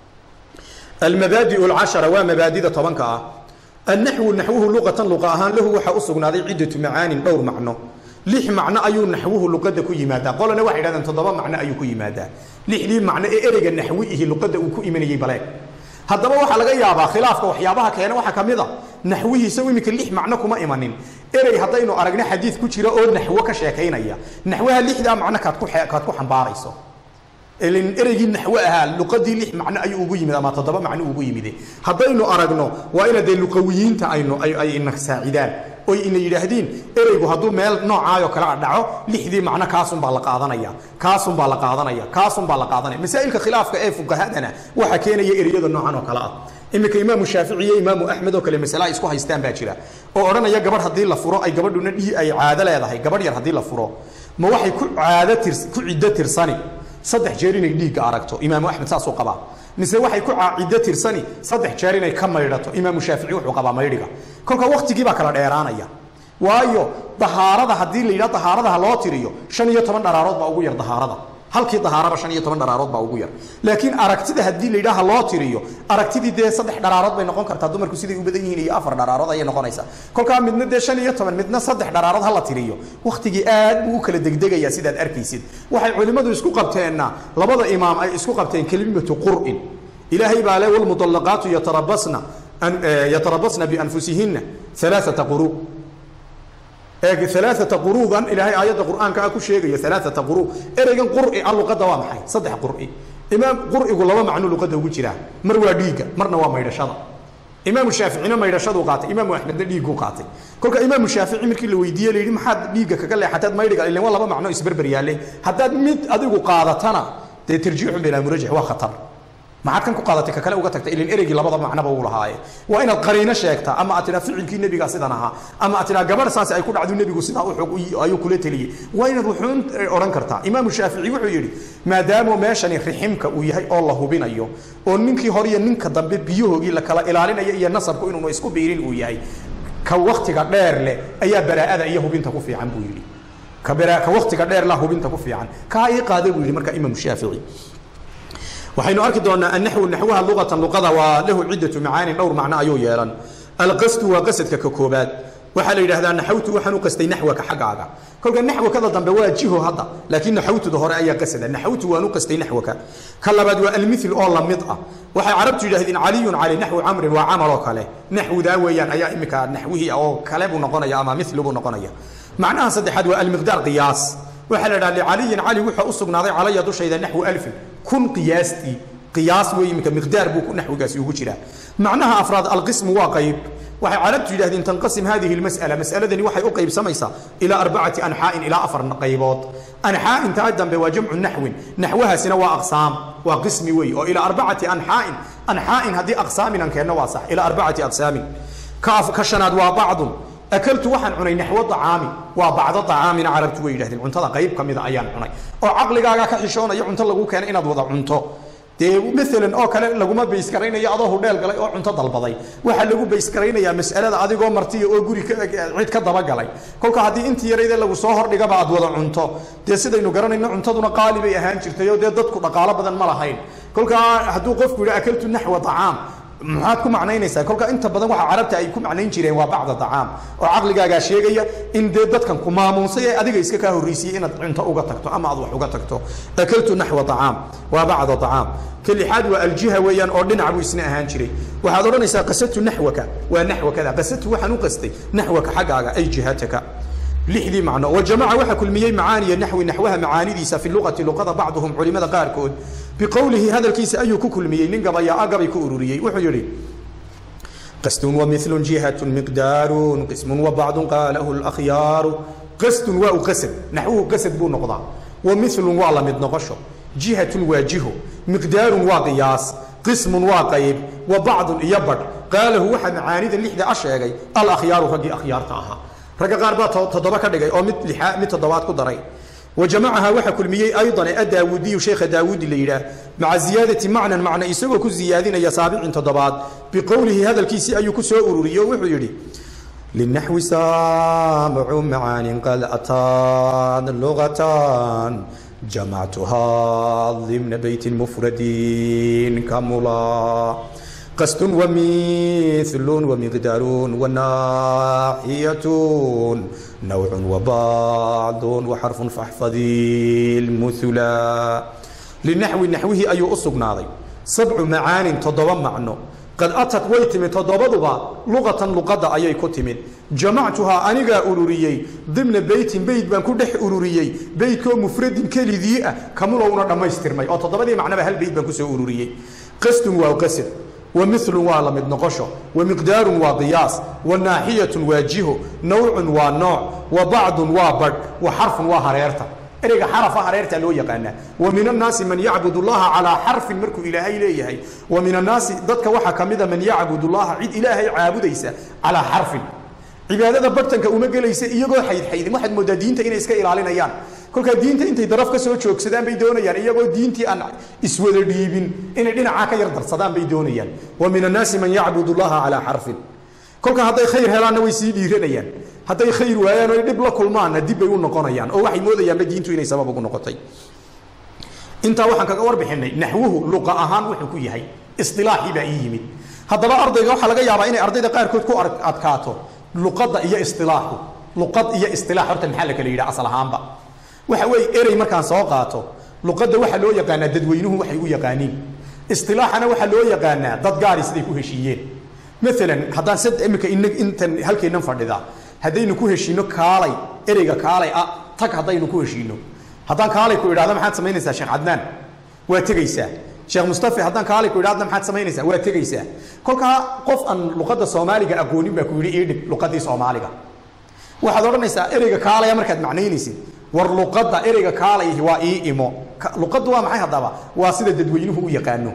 almabaadi'u alcashara waa mabaadida tobanka ah النحو نحوه لغة لغة أهان له وحا أسقنا ذي عدة معان دور معنى لح معنى أيو نحوه لغة كي مادا قولنا واحد هذا تضبا معنى أيو كي مادا لح لي معنى إرق النحوه لغة كي من يبلاي هذا waxa laga yaabaa khilaafka waxyaabaha keena waxa kamida naxwihiisa imika lix macno kuma imanin erey hadaynu aragna xadiid ku jira oo naxwo ka sheekaynaya naxwaha lixda macno kaad ku kaad ku xambaarayso ilin ereygii naxwo ahaa luqadii lix macno ayuu ugu yimid ama toddoba macno ugu yimide haddaynu aragno waa ina dee luqawiyiinta aynu ay ina saacidaan oy ina yidhaahdiin ereygu hadduu meel noocaayoo kale a dhaco lixdii macno kaasun baa la qaadanaya kaasun baa la qaadanaya kaasun baa la qaadanaya masaa'ilka khilaafka ee fuqahadana waxaa keenaya ereyada noocan oo kale ah iminka imaamu shaafici iyo imaamu axmed oo kale masale ay isku haystaan baa jira oo odhanaya gabadh haddii la furo ay gabadhuna dhii ay caado leedahay gabadh yar haddii la furo ma waxay ku caado tirs ku ciddo tirsani saddex jeer inay dhiigga aragto imaamu axmed saasuu qabaa mise waxay ku caacido tirsani saddex jeer inay ka maydhato imaamu shaafici wuxuu qabaa maydhiga kolka waktigii baa kala dheeraanaya waayo dahaarada haddii la yidhaha dahaaradaha loo tiriyo shan iyo toban dharaarood baa ugu yar dahaarada halkii dahaaraba shan iyo toban dharaarood baa ugu yar laakiin aragtida haddii la yidhaha loo tiriyo aragtidii dee saddex dharaarood bay noqon kartaa dumarku siday u badan yihiin iyo afar dharaarood ayay noqonaysaa kolkaa midna dee shan iyo toban midna saddex dharaarood hala tiriyo waktigii aad buu u kala degdegayaa sidaad arkaysid waxay culimmadu isku qabteenna labada imaam ay isku qabteen kelimatu qur'in ilaahay baa le walmudallaqaatu yatarabasna yatarabasna bianfusihinna alaaata quruu ثلاثة قروضا إلى هاي آيات القرآن كأكو شيء ثلاثة قروض إرجع قرء الله قد وام حي صدق قرء إمام قرء يقول الله معنو لقد هو جرا مروا ديجا مرنا وام يرشاد إمام الشافعي ما يرشاد وقاطع إمام أحمد ديجا وقاطع كل إمام الشافعي مركي اللي ويديه اللي ما حد ديجا كقول حتى ما يرجع إلا والله ما معنو يسبر برياله حتى ميت أديكو قاضتنا ترجعهم بلا مرجع وخطر maxaad kan ku qaadatay ka kale uga tagtay ilin ereygii labada macnaba uu lahaaye waa inaad qariino sheegtaa ama aad tiraa ficilkii nebigaa sidan ahaa ama aad tiraa gabadh saasi ay ku dhacdo nebigu sidaa u xog ayuu kula teliyey waa inaad wuxuun odhan kartaa imaamu shaafici wuxuu yidhi maadaama meeshani riximka uu yahay oo la hubinayo oo ninkii hore iyo ninka dambe biyahoogii la kala ilaalinayo iyo nasabku inuunu isku biirin uu yahay ka waktiga dheer leh ayaa baraa'ada iyo hubinta ku fiican buu yidhi ka ka waktiga dheer la hubinta ku fiican kaa ii qaada buu yidhi marka imaamu shaafici waxaynu arki doonaa annaxwu naxwaha luqatan luqada waa lahu ciddatu macaanin dhowr macno ayuu yeelan alqasdu waa qasadka ka koobaad waxaa la yidhahdaa naxawtu waxaan u qastay naxwaka xaggaaga kolka naxwakada dambe waa jiho hadda laakiin naxawtuda hore ayaa qasada naxawtu waan u qastay naxwaka ka labaad waa almithil oo lamid ah waxay carabtu yidhahdeen caliyun cali naxwu camrin waa camal oo kale naxwudaa weeyaan ayaa imika naxwihii oo kale buu noqonaya ama mithlu buu noqonaya macnaha saddexaad waa almiqdaar qiyaas waxaa la idhaha licaliyin cali wuxuu u sugnaaday calaya dushayda naxwu alfin kun qiyaastii qiyaas wey iminka miqdaar buu naxwigaasi ugu jiraa macnaha afraad alqismu waa qayb waxay carabtu yidhahdeen tanqasim hadihi lmas'ala mas'aladani waxay u qaybsamaysaa ilaa arbacati anxaa'in ilaa afar qaybood anxaa'in taa dambe waa jamcu naxwin naxwahaasina waa aqsaam waa qismi wey oo ilaa arbacati anxaa'in anxaa'in haddii aqsaaminan keenno waa sax ilaa arbacati aqsaamin ka shanaad waa bacdun akaltu waxaan cunay naxwo acaami waa bacdo acaamina carabtu way yidhahdeen cuntada qayb ka mida ayaan cunay oo caqligaaga ka xishoonaya cunto lagu keenay inaad wada cunto dee maalan oo kale laguma baysgaraynayo adoo hudheel galay oo cunto dalbaday waxaa lagu baysgaraynayaa mas'alada adigoo martiya oo guri cid ka dabagalay kolka haddii intii yarayde lagu soo hordhigaba aad wada cunto dee sidaynu garanayno cuntaduna qaali bay ahaan jirtay oo dee dadku dhaqaalo badan ma lahayn kolkaa hadduu qofku yidhi akaltu naxwa acaam maxaad ku macnaynaysaa kolka inta badan waxa carabta ay ku macnayn jireen waa bacda dacaam oo caqligaagaa sheegaya in dee dadkan ku maamuusay ee adiga iska kaa horreysiyey inaad cunto uga tagto ama aad wax uga tagto akaltu naxwa acaam waa bacda dacaam ka lixaad waa aljiha weeyaan oo dhinac buu isna ahaan jiray waxaad odhanaysaa qasatu naxwaka waa naxwakada qasatu waxaan u qastay naxwaka xaggaaga ay jihataka lixdii macno wajamaca waxaa kulmiyey macaaniya naxwi naxwaha macaanidiisa fi luqati luqada bacduhum culimada qaarkood biqowlihi hadalkiisa ayuu ku kulmiyey nin gabayaa gabay ku ururiyey wuxuu yidhi qasdun wamilun jihatun miqdaarun qismun wabacdun qaalahu lakhyaaru qasdun waa u qasad naxwuhu qasad buu noqdaa wamilun waa la mid noqosho jihatun waa jiho miqdaarun waa qiyaas qismun waa qayb wa bacdun iyo badh qaalahu waxaa macaanida lixda a sheegay alakhyaaru raggii akhyaarta ahaa ragga qaar baa toddoba ka dhigay oo mid lixaa mid toddobaad ku daray wajamacaha waxaa kulmiyey aydan adaawudiyu sheekha daawuudi la yidhaah maca ziyaadati macnan macna isagoo ku ziyaadinaya saabicin toddobaad biqowlihi hadalkiisii ayuu ku soo ururiyey oo wuxuu yidhi للنحو سامع معان قد أتان لغة جمعتها ضمن بيت مفرد كملا قسط ومثل ومقدار وناحية نوع وبعض وحرف فاحفظي المثلا للنحو نحوه أي أصب ناضي سبع معان تضوى معنى قد أتت ويتم تضبضبا لغة لغة أي كتم جمعتها أنيغا أولوريي ضمن بيت بيت بان كدح أولوريي بيت كو مفرد كالذي كملونا دما يسترمي أو تضبضي معنى هل بيت بان كسو أولوريي قسط وقسط ومثل والمد نقشه ومقدار وقياس والناحية واجهه نوع ونوع وبعض وبر وحرف وهريرته ereyga xarafa hareerta loo yaqaana wa min annaasi man yacbud allaha calaa xarfin markuu ilaahay leeyahay wa min annaasi dadka waxaa ka mida man yacbud allaha cid ilaahay caabudaysa calaa xarfin cibaadada bartanka uma gelaysa iyagoo xaydxaydin waxaad moodaa diinta inay iska ilaalinayaan kolkaa diinta intay daraf ka soo joogsadaan bay doonayaan iyagoo diintii aan iswada dhiibin inay dhinacaa ka yar darsadaan bay doonayaan wa min annaasi man yacbud allaha calaa xarfin kolka hadday khayr helaanna way sii dhiiranayaan hadday khayr waayaan oo dhib la kulmaanna dib bay u noqonayaan oo waxay moodayaanba diintu inay sabab ugu noqotay intaa waxaan kaga warbixinay naxwuhu luqa ahaan wuxuu ku yahay isilaaxii baa ii yimid haddaba ardayga waxaa laga yaabaa inay ardayda qaarkood ku adkaato luqadda iyo isilaaxu luqad iyo isilaax horta maxaa la kala yidhaha asal ahaanba waxa weeye erey markaan soo qaato luqadda waxaa loo yaqaanaa dadweynuhu waxay u yaqaaniin isilaaxana waxaa loo yaqaanaa dad gaari siday ku heshiiyeen maalan haddaan sad imika intan halkeennan fadhida haddaynu ku heshiino kaalay ereyga kaalay ah tag haddaynu ku heshiino haddaan kaalay ku idhahdo maxaad samaynaysaa sheekh cadnaan waa tegaysaa sheekh mustafa haddaan kaalay ku idhahdo maxaad samaynaysaa waa tegaysaa kolkaa qof aan luqadda soomaaliga aqoonin baa ku yidhi ii dhib luqaddii soomaaliga waxaad odhanaysaa ereyga kaalaya markaad macnaynaysid war luqadda ereyga kaalayahi waa ii imo luqaddu waa maxay haddaba waa sida dadweynuhu u yaqaano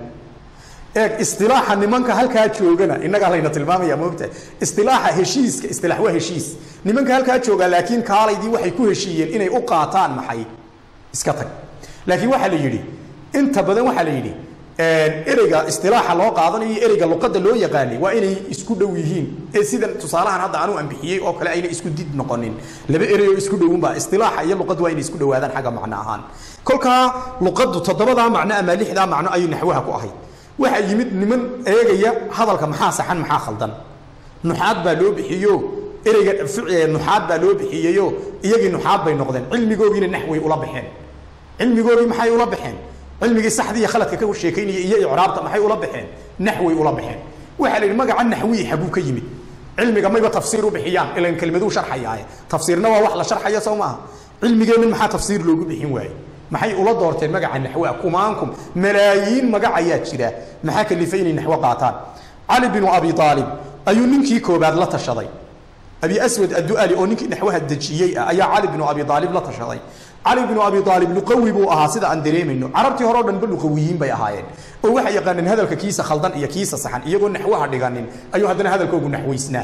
eeg istilaaxa nimanka halkaa joogana innagaa layna tilmaamaya moogta istilaaxa heshiiska istilaax waa heshiis nimanka halkaa jooga laakiin kaalaydii waxay ku heshiiyeen inay u qaataan maxay iska tag laakiin waxaa la yidhi inta badan waxaa la yidhi ereyga istilaaxa loo qaadanayo iyo ereyga luqadda loo yaqaanay waa inay isku dhow yihiin ee sidan tusaalahan hadda anuu ambixiyey oo kale ayna isku did noqonin laba erey oo isku dhowunba istilaaxa iyo luqaddu waa inay isku dhowaadaan xagga macno ahaan kolkaa luqaddu toddobadaa macno ama lixdaa macno ayay naxwaha ku ahayd waxaa yimid niman eegaya hadalka maxaa saxan maxaa khaldan nuxaad baa loo bixiyo ereyga nuxaad baa loo bixiyeyo iyagii nuxaad bay noqdeen cilmigoogiina naxway ula baxeen cilmigoogii maxay ula baxeen cilmigii saxdii iyo khaladka ka sheekaynaya iyo icraabta maxay ula baxeen naxway ula baxeen waxaa la yidhi magaca naxwiyi xaguu ka yimid cilmiga mayba tafsiir u bixiyaan ilan kelmaduu sharxayaaye tafsiirna waa wax la sharxaya soo maaha cilmigeennan maxaa tafsiir loogu bixin waaye maxay ula doorteen magaca naxwa kumaankum malaayiin magac ayaa jira maxaa kalifay inay naxwo qaataan cali binu abi aalib ayuu ninkii koobaad la tashaday abi aswad addu'ali oo ninkii naxwaha dejiyey ah ayaa cali binu abi aalib la tashaday cali binu abi aalib luqawi buu ahaa sida aan dareemayno carabtii hore o dhanba luqawiyiin bay ahaayeen oo waxay yaqaaneen hadalka kiisa khaldan iyo kiisa saxan iyagoo naxwaha dhiganin ayuu haddana hadalkoogu naxwaysnaa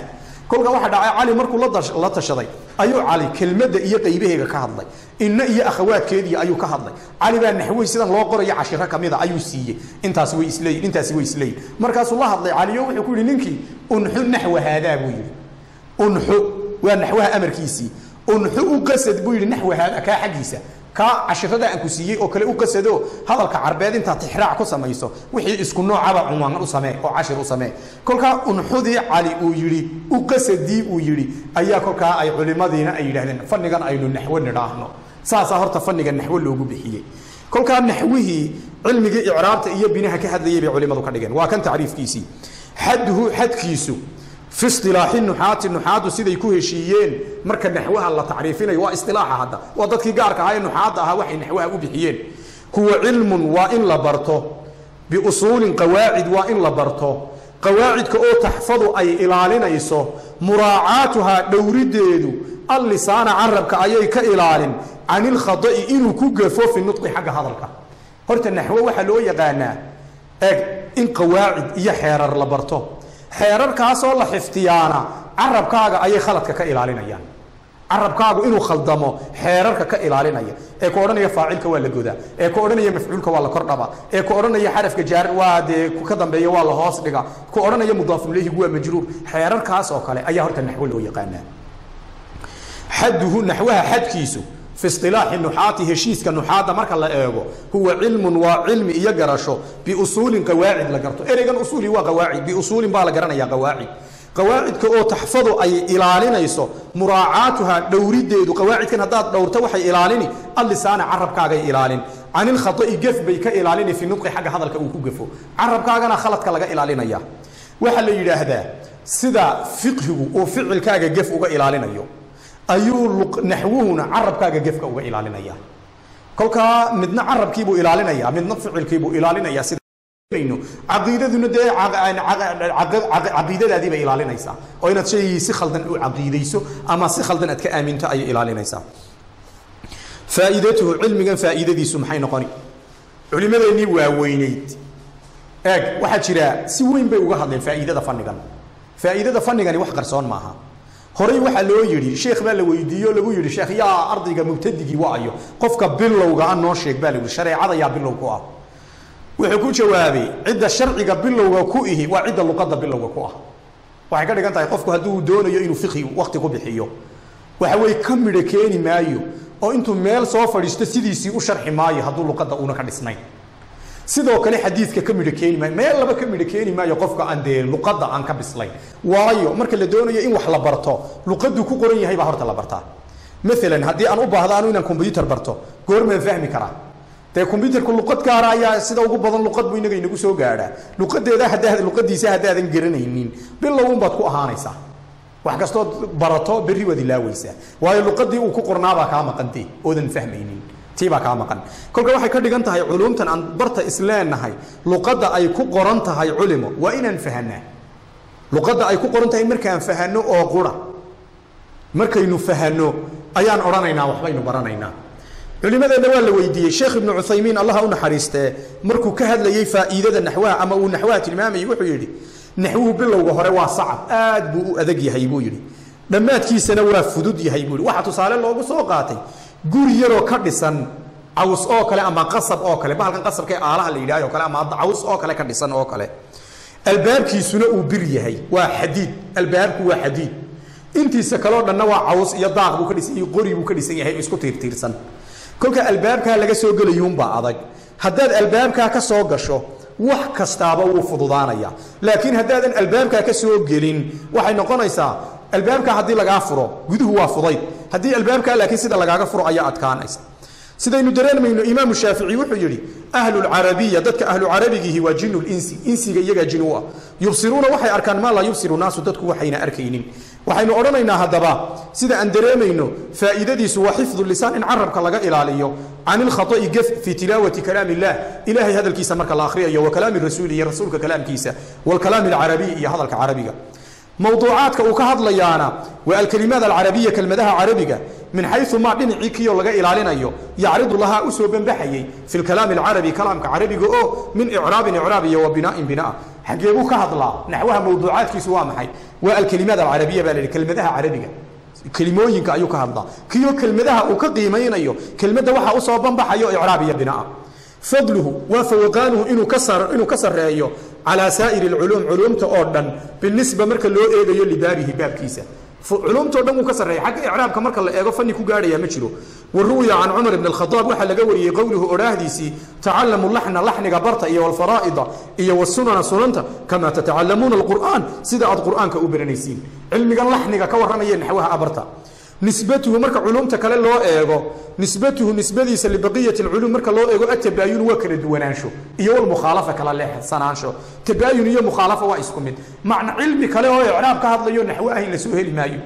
kolka waxa dhacay cali markuu la tashaday ayuu cali kelmadda iyo qaybaheega ka hadlay inna iyo akhawaadkeedii ayuu ka hadlay cali baa naxwey sidan loo qorayo cashiro kamida ayuu siiyey intaas way isleeyihin intaasi way isleeyihin markaasuu la hadlay caliyo wuxuu ku yihi ninkii unxu naxwa haadaa buu yidhi unxu waa naxwaha amarkiisii unxu u qasad buu yidhi naxwa haada kaa xaggiisa kaa cashirada aan ku siiyey oo kale u qasado hadalka carbeed intaad tixraac ku samayso wixii isku noocaba cunwaan u samee oo cashir u samee kolkaa unxudii cali uu yidhi u qasadii uu yidhi ayaa kolkaa ay culimadiina ay yidhahdeen fannigan aynu naxwo nidhaahno saasaa horta fanniga naxwo loogu bixiyey kolkaa naxwihii cilmigii icraabta iyo binaha ka hadlayay bay culimadu ka dhigeen waa kan tacriifkiisii xadduhu xadkiisu fi isilaaxi nuxaati nuxaadu siday ku heshiiyeen marka naxwaha la tacriifinayo waa isilaaxa hadda waa dadkii gaarka ahaa ee nuxaadda ahaa waxay naxwaha u bixiyeen huwa cilmun waa in la barto biusuulin qawaacid waa in la barto qawaacidka oo taxfadu ay ilaalinayso muraacaatuhaa dhowrideedu allisaana carabka ayay ka ilaalin can ilkhada'i inuu ku gafo fi nudqi xagga hadalka horta naxwo waxaa loo yaqaanaa eeg in qawaacid iyo xeerar la barto xeerarkaasoo la xifdiyaana carabkaaga ayay khaladka ka ilaalinayaan carabkaagu inuu khaldamo xeerarka ka ilaalinaya ee ku odhanaya faacilka waa la godaa ee ku odhanaya mafcuulka waa la kordhaba ee ku odhanaya xarafka jaar waa dee ka dambeeya waa la hoos dhiga ku odhanaya mudaafuleyhigu waa majruur xeerarkaas oo kale ayaa horta naxwo loo yaqaanaa xaduhu naxwaha xadkiisu fi isilaaxi nuxaati heshiiska nuxaadda marka la eego huwa cilmun waa cilmi iyo garasho biusuulin qawaacid la garto ereygan usuuli waa qawaacid biusuulin baa la garanaya qawaacid qawaacidka oo taxfadu ay ilaalinayso muraacaatuha dhowrideedu qawaacidkan haddaad dhowrto waxay ilaalini allisaana carabkaagay ilaalin can ilkhada'i gef bay ka ilaalini fi nudqi xagga hadalka uu ku gafo carabkaagana khaladka laga ilaalinaya waxaa la yidhaahdaa sida fiqhigu uu ficilkaaga gef uga ilaalinayo ayuu naxwuhuna carabkaaga gefka uga ilaalinaya kolkaa midna carabkiibuu ilaalinaya midna ficilkiibuu ilaalinaya sida caqiidaduna dee caqiidadaadii bay ilaalinaysaa oo inaad shay si khaldan u caqiidayso ama si khaldan aad ka aaminto ayay ilaalinaysaa faa'iidatuhu cilmigan faa'iidadiisu maxay noqoni culimadeennii waaweyneyd eeg waxaa jira si weyn bay uga hadleen faa'iidada fannigan faa'iidada fannigani wax qarsoon maaha horey waxaa loo yidhi sheekh baa la weydiiye oo lagu yidhi sheekh yaa ardayga mubtadigii waayo qofka bilowga a noo sheeg baa la yidhi shareecada yaa bilow ku ah wuxuu ku jawaabay cidda sharciga bilowga ku ihi waa cidda luqadda bilowga ku ah waxay ka dhigan tahay qofku hadduu doonayo inuu fiqhi wakti ku bixiyo waxa weye ka midho keeni maayo oo intuu meel soo fadhiisto sidiisii u sharxi maayo hadduu luqadda uuna ka dhisnayn sidoo kale xadiidka ka midho keeni maayo meel laba ka midho keeni maayo qofka aan dee luqadda aan ka bislayn waayo marka la doonayo in wax la barto luqaddu ku qoran yahay baa horta la bartaa maalan haddii aan u baahdo anu inaan combyutar barto goormaan fahmi karaa dee combyutarku luqad gaara ayaa sida ugu badan luqad buu inaga inagu soo gaadhaa luqadeeda haddaa luqadiisa haddaadan garanaynin bilow unbaad ku ahaanaysaa wax kastood barato berri waad ilaaweysaa waayo luqadii uu ku qornaabaa kaa maqantee oodan fahmaynin tiibaa kaa maqan kolka waxay ka dhigan tahay culumtan aan barta isleenahay luqadda ay ku qoran tahay culimo waa inaan fahanaa luqadda ay ku qoran tahay markaan fahano oo qura markaynu fahano ayaan odhanaynaa waxbaynu baranaynaa culimadeenna waa la weydiiyey sheekh ibnu cuthaymiin allaha u naxariistee markuu ka hadlayey faa'iidada naxwaha ama uu naxwaha tilmaamayey wuxuu yidhi naxwuhu bilowga hore waa sacab aad buu u adag yahay buu yidhi dhammaadkiisana waa fudud yahay buu yidhi waxaa tusaale loogu soo qaatay guri yaroo ka dhisan caws oo kale ama qasab oo kale bahalkan qasabka ee aalaha la yidhahyo kale ama caws oo kale ka dhisan oo kale albaabkiisuna uu bir yahay waa xadiid albaabku waa xadiid intiisa kaleo dhanna waa caws iyo daaq buu ka dhisan yahay qori buu ka dhisan yahay isku tiirtiirsan kolka albaabkaa laga soo gelayuunbaa adag haddaad albaabkaa ka soo gasho wax kastaaba wuu fududaanaya laakiin haddaadan albaabkaa ka soo gelin waxay noqonaysaa albaabkaa haddii lagaa furo guduhu waa fudayd haddii albaabkaa laakiin sida lagaaga furo ayaa adkaanaysa sidaynu dareemayno imaamu shaafici wuxuu yidhi ahlulcarabiya dadka ahlucarabigiihi waa jinu linsi insiga iyagaa jin u ah yubsiruuna waxay arkaan maa laa yubsiru naasu dadku waxayna arkaynin waxaynu odhanaynaa haddaba sida aan dareemayno faa'iidadiisu waa xifdu lisaan in carabka laga ilaaliyo can ilkhata'i gef fii tilaawati kalaam illah ilahay hadalkiisa marka la akhriyayo wa kalaami rasuuli iyo rasuulka kalaamkiisa waalkalaami alcarabiy iyo hadalka carabiga mowduucaadka uu ka hadlayaana waa alkalimaad alcarabiya kelmadaha carabiga min xayu maa dhinacii kiyo laga ilaalinayo yacridu lahaa usoo banbaxayey fi lkalaami alcarabi kalaamka carabiga oo min icraabin icraab iyo wa bina'in binaa xagee buu ka hadlaa naxwaha mawduucaadkiisu waa maxay waa alkelimaad alcarabiya baa la yidhi kelmadaha carabiga kelimooyinka ayuu ka hadlaa kiyo kelmadaha uu ka qiimaynayo kelmadda waxaa usoo banbaxayo icraab iyo binaa fadluhu waa fawaqaanuhu inuu ka sar inuu ka sarreeyo calaa saa'iri alculuum culuumta oo dhan binisba marka loo eegayo libaabihi baabkiisa culumtao dhan wuu ka sarreeya xagga icraabka marka la eego fanni ku gaadhaya ma jiro wa ruwiya can cumar ibn alkhadaab waxaa laga wariyey qowluhu odhaahdiisii tacallamu laxna laxniga barta iyo walfaraa'ida iyo wasunana sunanta kamaa tatacalamuuna alqur'aan sida aad qur'aanka u baranaysiin cilmigan laxniga ka warramaya naxwaha abarta nisbatuhu marka culumta kale loo eego nisbatuhu nisbadiisa libaqiyati alculuum marka loo eego atabaayun waa kala duwanaansho iyo walmukhaalafa kala leexsanaansho tabaayun iyo mukhaalafa waa isku mid macna cilmi kale oo icraab ka hadlayo naxwo ah in lasoo heli maayo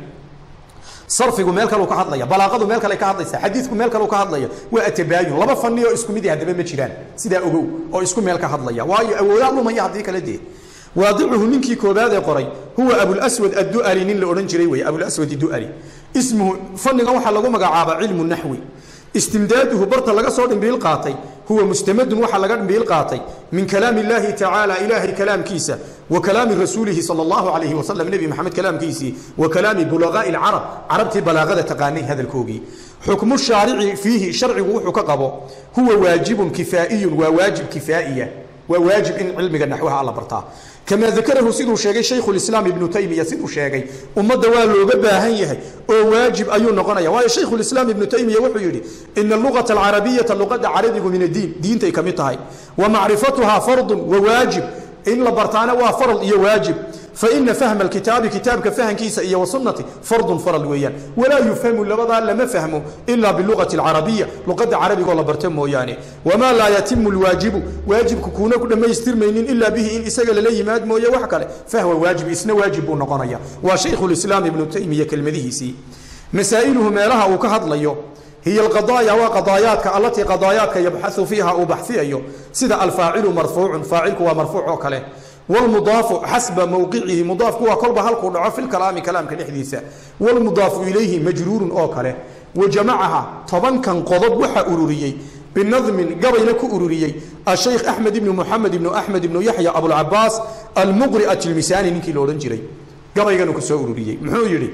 sarfigu meel kale ka hadlaya balaaqadu meel kale ka hadlaysa xadiidku meel kale ka hadlaya waa atabaayun laba fani oo isku mid haddaba ma jiraan sidaa ogow oo isku meel ka hadlaya waayo awoodaa lumaya haddii kale dee waadicuhu ninkii koobaad ee qoray huwa abulswad addu'ali nin la odhan jiray wey abulswad du'ali ismuhu fanigan waxaa lagu magacaabaa cilmu naxwi istimdaaduhu barta laga soo dhimbiil qaatay huwa mustamadun waxaa laga dhimbiil qaatay min kalaami illaahi tacaala ilaahay kalaamkiisa wa kalaami rasuulihi sala allahu calayhi wasalam nebi maxamed kalaamkiisii wa kalaami bulaqaa'i alcarab carabtii balaaqada taqaanay hadalkoogii xukmu shaarici fiihi sharcigu wuxuu ka qabo huwa waajibun kifaa'iyun waa waajib kifaa'iya waa waajib in cilmiga naxwaha alla bartaa kamaa dakarahu siduu sheegay shaykhu lislaam ibnu taymiya siduu sheegay ummadda waa looga baahan yahay oo waajib ayuu noqonaya waayo shaykhu lislaam ibnu taymiya wuxuu yidhi ina allugata alcarabiyata luqadda carabigu min addiin diintay ka mid tahay wa macrifatuhaa fardun wa waajib in la bartaana waa farad iyo waajib faina fahma alkitaabi kitaabka fahankiisa iyo wasunnati fardun farad weeyaan walaa yufhamu labadaa lama fahmo ilaa bilugati alcarabiya luqadda carabigoo la barta mooyaane wamaa laa yatimu lwaajibu waajibku kuuna ku dhammaystirmaynin ilaa bihi in isaga lala yimaad mooye wax kale fahwa waajib isna waajib buu noqonaya waa shaykhu lislaam ibnu taymiya kelmadihiisii masaa'iluhu meelaha uu ka hadlayo hiy alqadaaya waa qadaayaadka allatii qadaayaadka yabxau fiiha uu baxfiyayo sida alfaacilu marfuucun faacilku waa marfuuc oo kale wlmudaafu xasba mowqicihi mudaafku waa kolba halkuu dhaco fi lkalaami kalaamka dhexdiisa wlmudaafu ilayhi majruurun oo kale wa jamacaha tobankan qodob waxa ururiyey binadmin gabayna ku ururiyey ashaykh axmed ibnu muxamed ibnu axmed ibnu yaxya abulcabaas almuqri atilmisaani ninkii la odhan jiray gabayganu ku soo ururiyey muxuu yidhi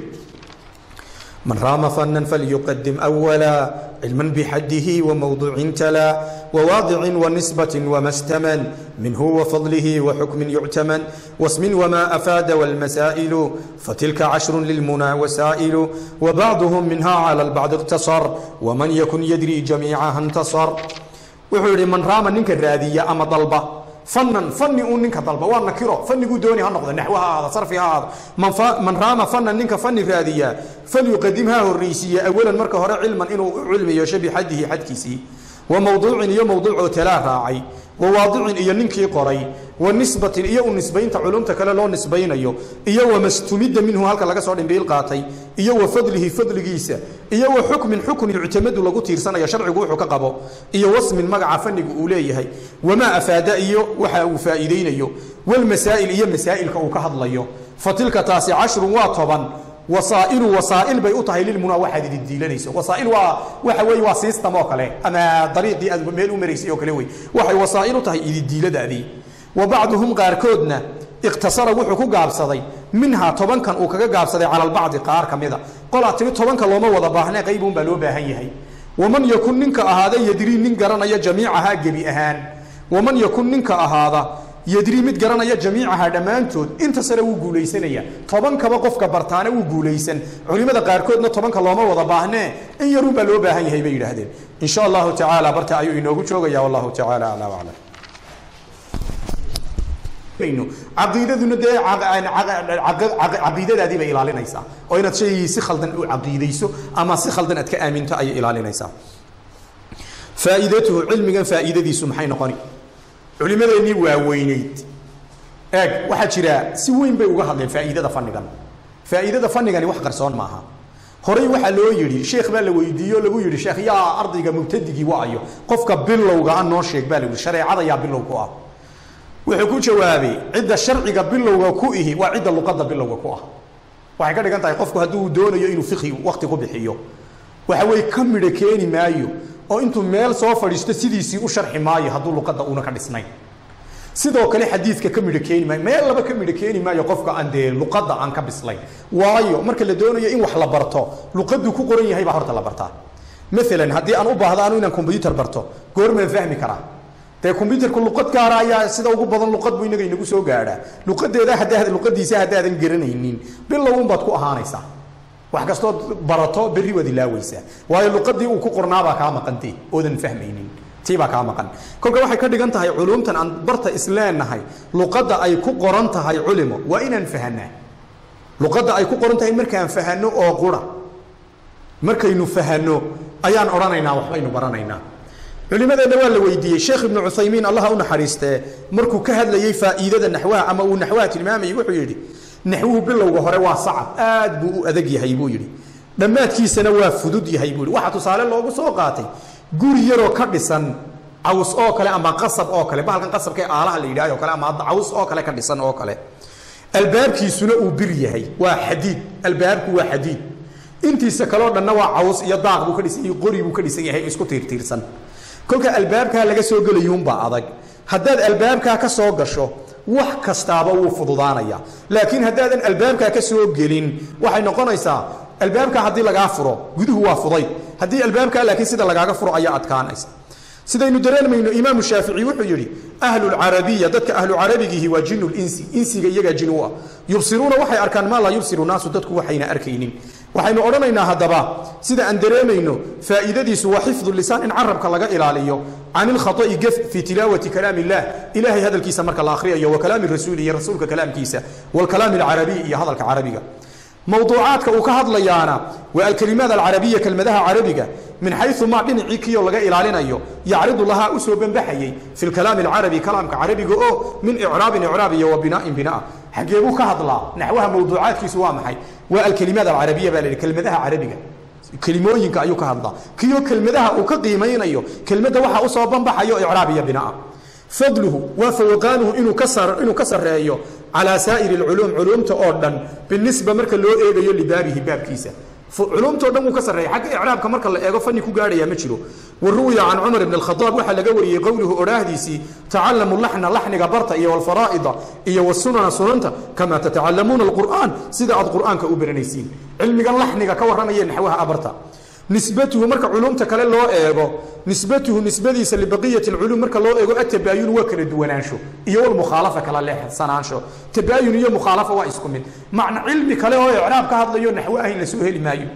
من رام فنا فليقدم أولا علما بحده وموضوع تلا وواضع ونسبة وما استمن منه وفضله وحكم يعتمن واسم وما أفاد والمسائل فتلك عشر للمنى وسائل وبعضهم منها على البعض اقتصر ومن يكن يدري جميعها انتصر وحول من رام ننك الرادية أما ضلبه fanan fani uu ninka dalba waa nakiro faniguu dooni ha noqdo naxwo ha ahaado sarfi ha ahaado man raama fanan ninka fani raadiyaa falyuqadim ha horreysiiya awalan marka hore cilman inuu cilmi yeesho bixadihi xadkiisii wa mawduucin iyo mawduuc oo talaa raacay wa waadicin iyo ninkii qoray wa nisbatin iyo u nisbaynta culumta kale loo nisbaynayo iyo wa mastumidda minhu halka laga soo dhimbiil qaatay iyo wa fadlihi fadligiisa iyo wa xukmin xukun yuctamadu lagu tiirsanayo sharcigu wuxuu ka qabo iyo wasmin magaca fanigu uu leeyahay wamaa afaada iyo waxa uu faa'iideynayo walmasaa'il iyo masaa'ilka uu ka hadlayo fatilka taasi cashrun waa toban wasaa'ilu wasaa'il bay u tahay lilmunaa waxaad idin diilanayso wasaa'il waa waxa weeye waa system oo kale ama dariiqii aad meel u maraysay oo kale wey waxay wasaa'il u tahay idin diiladaadii wa bacduhum qaarkoodna iqtasara wuxuu ku gaabsaday minhaa tobankan uu kaga gaabsaday cala albacdi qaar ka mida qolaa timi tobanka looma wada baahne qaybuun baa loo baahan yahay waman yakun ninka ahaada yadrii nin garanaya jamiicahaa gebi ahaan waman yakun ninka ahaada yadrii mid garanaya jamiicaha dhammaantood inta sare wuu guulaysanaya tobankaba qofka bartaana wuu guulaysan culimada qaarkoodna tobanka looma wada baahnee in yaruun baa loo baahan yahay bay yidhaahdeen in sha allahu tacaala barta ayuu inoogu joogaya wallahu tacaala aclaa waclam caqiidaduna dee caqiidadaadii bay ilaalinaysaa oo inaad shaygii si khaldan u caqiidayso ama si khaldan aad ka aaminto ayay ilaalinaysaa faa'iidatuhu cilmigan faa'iidadiisu maxay noqoni culimadeennii waaweyneyd eeg waxaa jira si weyn bay uga hadleen faa'iidada fannigan faa'iidada fannigani wax qarsoon maaha horey waxaa loo yidhi sheekh baa la weydiiye oo lagu yidhi sheekh yaa ardayga mubtadigii waayo qofka bilowga a noo sheeg baa la yidhi shareecada yaa bilow ku ah wuxuu ku jawaabay cidda sharciga bilowga ku ihi waa cidda luqadda bilowga ku ah waxay ka dhigan tahay qofku hadduu doonayo inuu fiqhi wakti ku bixiyo waxa weye ka midho keeni maayo oo intuu meel soo fadhiisto sidiisii u sharxi maayo hadduu luqadda uuna ka dhisnayn sidoo kale xadiidka ka midho keeni maayo meel laba ka midho keeni maayo qofka aan dee luqadda aan ka bislayn waayo marka la doonayo in wax la barto luqaddu ku qoran yahay baa horta la bartaa maalan haddii aan u baahdo anu inaan combyuter barto goormaan fahmi karaa dee combyuterku luqad gaara ayaa sida ugu badan luqad buu inaga inagu soo gaadhaa luqadeeda haddaad luqadiisa haddaadan garanaynin bilowun baad ku ahaanaysaa wax kastood barato berri waad ilaaweysaa waayo luqadii uu ku qornaabaa kaa maqantee oodan fahmaynin tiibaa kaa maqan kolka waxay ka dhigan tahay culumtan aan barta isleenahay luqadda ay ku qoran tahay culimo waa inaan fahanaa luqadda ay ku qoran tahay markaan fahano oo qura markaynu fahano ayaan odhanaynaa waxbaynu baranaynaa culimadeenna waa la weydiiyey sheekh ibnu cuthaymiin allaha u naxariistee markuu ka hadlayey faa'iidada naxwaha ama uu naxwaha tilmaamayey wuxuu yidhi naxwuhu bilowga hore waa sacab aad buu u adag yahay buu yidhi dhammaadkiisana waa fudud yahay buu yidhi waxaa tusaale loogu soo qaatay guri yaroo ka dhisan caws oo kale ama qasab oo kale bahalkan qasabka ee aalaha la yidhahyo kale ama caws oo kale ka dhisan oo kale albaabkiisuna uu bir yahay waa xadiid albaabku waa xadiid intiisa kaleo dhanna waa caws iyo daaq buu ka dhisan yahay qori buu ka dhisan yahay isku tiirtiirsan kolka albaabkaa laga soo gelayuunbaa adag haddaad albaabkaa ka soo gasho wax kastaaba wuu fududaanaya laakiin haddaadan albaabkaa ka soo gelin waxay noqonaysaa albaabkaa haddii lagaa furo guduhu waa fudayd haddii albaabkaa laakiin sida lagaaga furo ayaa adkaanaysa sidaynu dareemayno imaamu shaafici wuxuu yidhi ahlulcarabiya dadka ahlucarabigiihi waa jinu linsi insiga iyagaa jin u ah yubsiruuna waxay arkaan maa laa yubsiru naasu dadku waxayna arkaynin waxaynu odhanaynaa haddaba sida aan dareemayno faa'iidadiisu waa xifdu lisaan in carabka laga ilaaliyo can ilkhata'i gef fii tilaawati kalaam illah ilahay hadalkiisa marka la akhriyayo wa kalaami rasuuli iyo rasuulka kalaamkiisa waalkalaami alcarabiy iyo hadalka carabiga mowduucaadka uu ka hadlayaana waa alkalimaad alcarabiya kelmadaha carabiga min xayu maa dhinacii kiyo laga ilaalinayo yacridu lahaa u soo banbaxayey fi lkalaami alcarabi kalaamka carabiga oo min icraabin icraab iyo wa bina'in binaa xaggee buu ka hadlaa naxwaha mowduucaadkiisu waa maxay waa alkalimaad alcarabiya baa la yidhi kelmadaha carabiga kelimooyinka ayuu ka hadlaa kiyo kelmadaha uu ka qiimaynayo kelmadda waxaa usoo banbaxayo icraab iyo binaa fadluhu waa fawqaanuhu inuu ka sar inuu ka sarreeyo calaa saa'iri alculuum culuumta oo dhan binisba marka loo eegayo libaabihi baabkiisa culumtao dhan wuu ka sarreeya xagga icraabka marka la eego fanni ku gaadhaya ma jiro wa ruwiya can cumar ibn alkhadaab waxaa laga wariyey qowluhu odhaahdiisii tacallamu laxna laxniga barta iyo walfaraa'ida iyo wasunana sunanta kamaa tatacalamuuna alqur'aan sida aad qur'aanka u baranaysiin cilmigan laxniga ka warramaya naxwaha abarta nisbatuhu marka culumta kale loo eego nisbatuhu nisbadiisa libaqiyati alculuum marka loo eego atabaayun waa kala duwanaansho iyo walmukhaalafa kala leexsanaansho tabaayun iyo mukhaalafa waa isku mid macna cilmi kale oo icraab ka hadlayo naxwo ahayn la soo heli maayo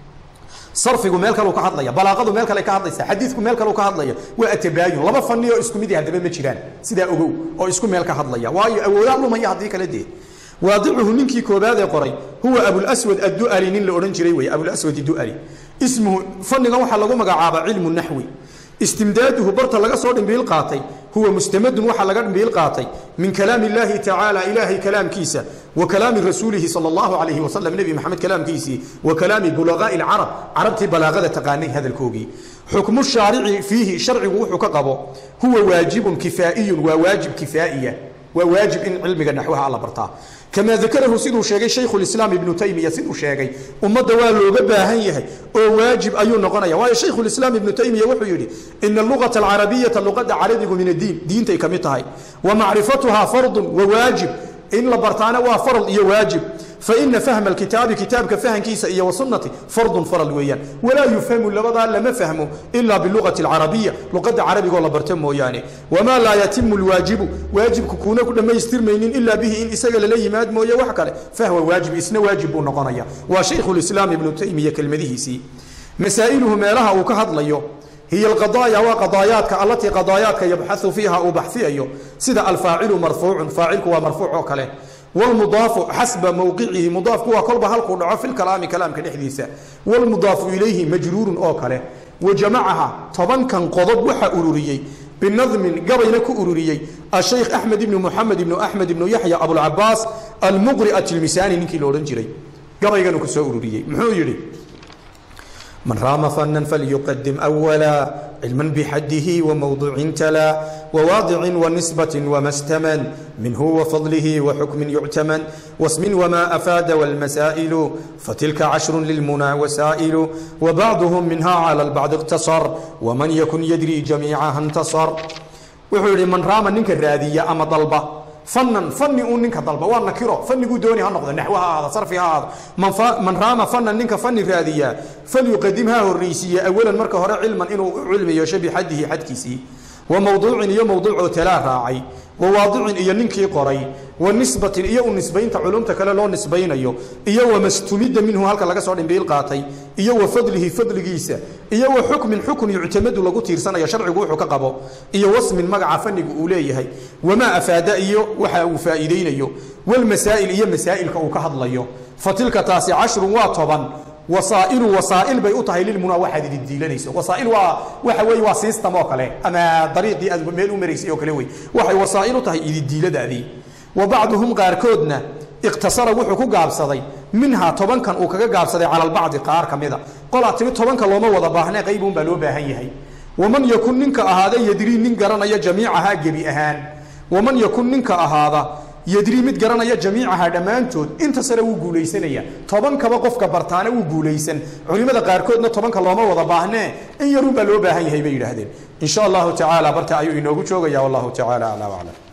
sarfigu meel kaleu ka hadlaya balaaqadu meel kale ka hadlaysa xadiidku meel kaleu ka hadlaya waa atabaayun laba fani oo isku mid haddaba ma jiraan sidaa ogow oo isku meel ka hadlaya waayo awoodaa lumaya haddii kale dee waadicuhu ninkii koobaad ee qoray huwa abulswad addu'ali nin la odhan jiray wey abulswad du'ali ismuhu fannigan waxaa lagu magacaabaa cilmu naxwi istimdaaduhu barta laga soo dhimbiil qaatay huwa mustamadun waxaa laga dhimbiil qaatay min kalaami illaahi tacaala ilaahay kalaamkiisa wa kalaami rasuulihi sala allahu calayhi wasalam nebi maxamed kalaamkiisii wa kalaami bulaqaa'i alcarab carabtii balaaqada taqaanay hadalkoogii xukmu shaarici fiihi sharcigu wuxuu ka qabo huwa waajibun kifaa'iyun waa waajib kifaa'iya waa waajib in cilmiga naxwaha alla bartaa kamaa dakarahu siduu sheegay shaykhu lislaam ibnu taymiya siduu sheegay ummadda waa looga baahan yahay oo waajib ayuu noqonaya waayo shaykhu lislaam ibnu taymiya wuxuu yidhi ina allugata alcarabiyata luqadda carabigu min addiin diintay ka mid tahay wa macrifatuhaa fardun wa waajib in la bartaana waa farad iyo waajib faina fahma alkitaabi kitaabka fahankiisa iyo wasunnati fardun farad weeyaan walaa yufhamu labadaa lama fahmo ilaa bilugati alcarabiya luqadda carabigoo la barto mooyaane wamaa laa yatimu lwaajibu waajibku kuuna ku dhammaystirmaynin ilaa bihi in isaga lala yimaad mooye wax kale fahwa waajib isna waajib buu noqonaya waa shaykhu lislaam ibnu taymiya kelmadihiisii masaa'iluhu meelaha uu ka hadlayo hiy alqadaaya waa qadaayaadka allatii qadaayaadka yabxau fiiha uu baxfiyayo sida alfaacilu marfuucun faacilku waa marfuuc oo kale wlmudaafu xasba mowqicihi mudaafku waa kolba halkuu dhaco fi lkalaami kalaamka dhexdiisa wlmudaafu ilayhi majruurun oo kale wa jamacaha tobankan qodob waxa ururiyey binadmin gabayna ku ururiyey ashaykh axmed ibnu muxamed ibnu axmed ibnu yaxya abulcabaas almuqri atilmisaani ninkii la odhan jiray gabayganu ku soo ururiyey muxuu yidhi من رام فنا فليقدم أولا علما بحده وموضوع تلا وواضع ونسبة وما استمن منه وفضله وحكم يعتمن واسم وما أفاد والمسائل فتلك عشر للمنى وسائل وبعضهم منها على البعض اقتصر ومن يكن يدري جميعها انتصر wuxuu yidhi man raama ninka raadiya ama dalba fanan fani uu ninka dalba waa nakiro faniguu dooni ha noqdo naxwo ha ahaado sarfi ha ahaado man fa- man raama fanan ninka fani raadiya falyuqadim ha horreysiiye awalan marka hore cilman inuu u cilmi yeesho bixadihi xadkiisii wa mawduucin iyo mawduucoo talaa raacay wa waadicin iyo ninkii qoray wa nisbatin iyo u nisbaynta culumta kale loo nisbaynayo iyo wa mastumidda minhu halka laga soo dhimbiil qaatay iyo wa fadlihi fadligiisa iyo wa xukmin xukun yuctamadu lagu tiirsanayo sharcigu wuxuu ka qabo iyo wasmin magaca fanigu uu leeyahay wamaa afaada iyo waxa uu faa'iidaynayo walmasaa'il iyo masaa'ilka uu ka hadlayo fa tilka taasi cashrun waa toban wasaa'ilu wasaa'il bay u tahay lilmunaa waxaad idin diilanayso wasaa'il waa waxa weeye waa system oo kale ama dariiqii aad meel u maraysay oo kale wey waxay wasaa'il u tahay ididiiladaadii wa bacduhum qaarkoodna iqtasara wuxuu ku gaabsaday minhaa tobankan uu kaga gaabsaday cala albacdi qaar ka mida qolaa timi tobanka looma wada baahnee qaybuun baa loo baahan yahay waman yakun ninka ahaada yadrii nin garanaya jamiicahaa gebi ahaan waman yakun ninka ahaada yadrii mid garanaya jamiicaha dhammaantood inta sare wuu guulaysanaya tobankaba qofka bartaana wuu guulaysan culimmada qaarkoodna tobanka looma wada baahnee in yarun baa loo baahan yahay bay yidhaahdeen in sha allahu tacaala barta ayuu inoogu joogaya wallahu tacaala aclaa aclam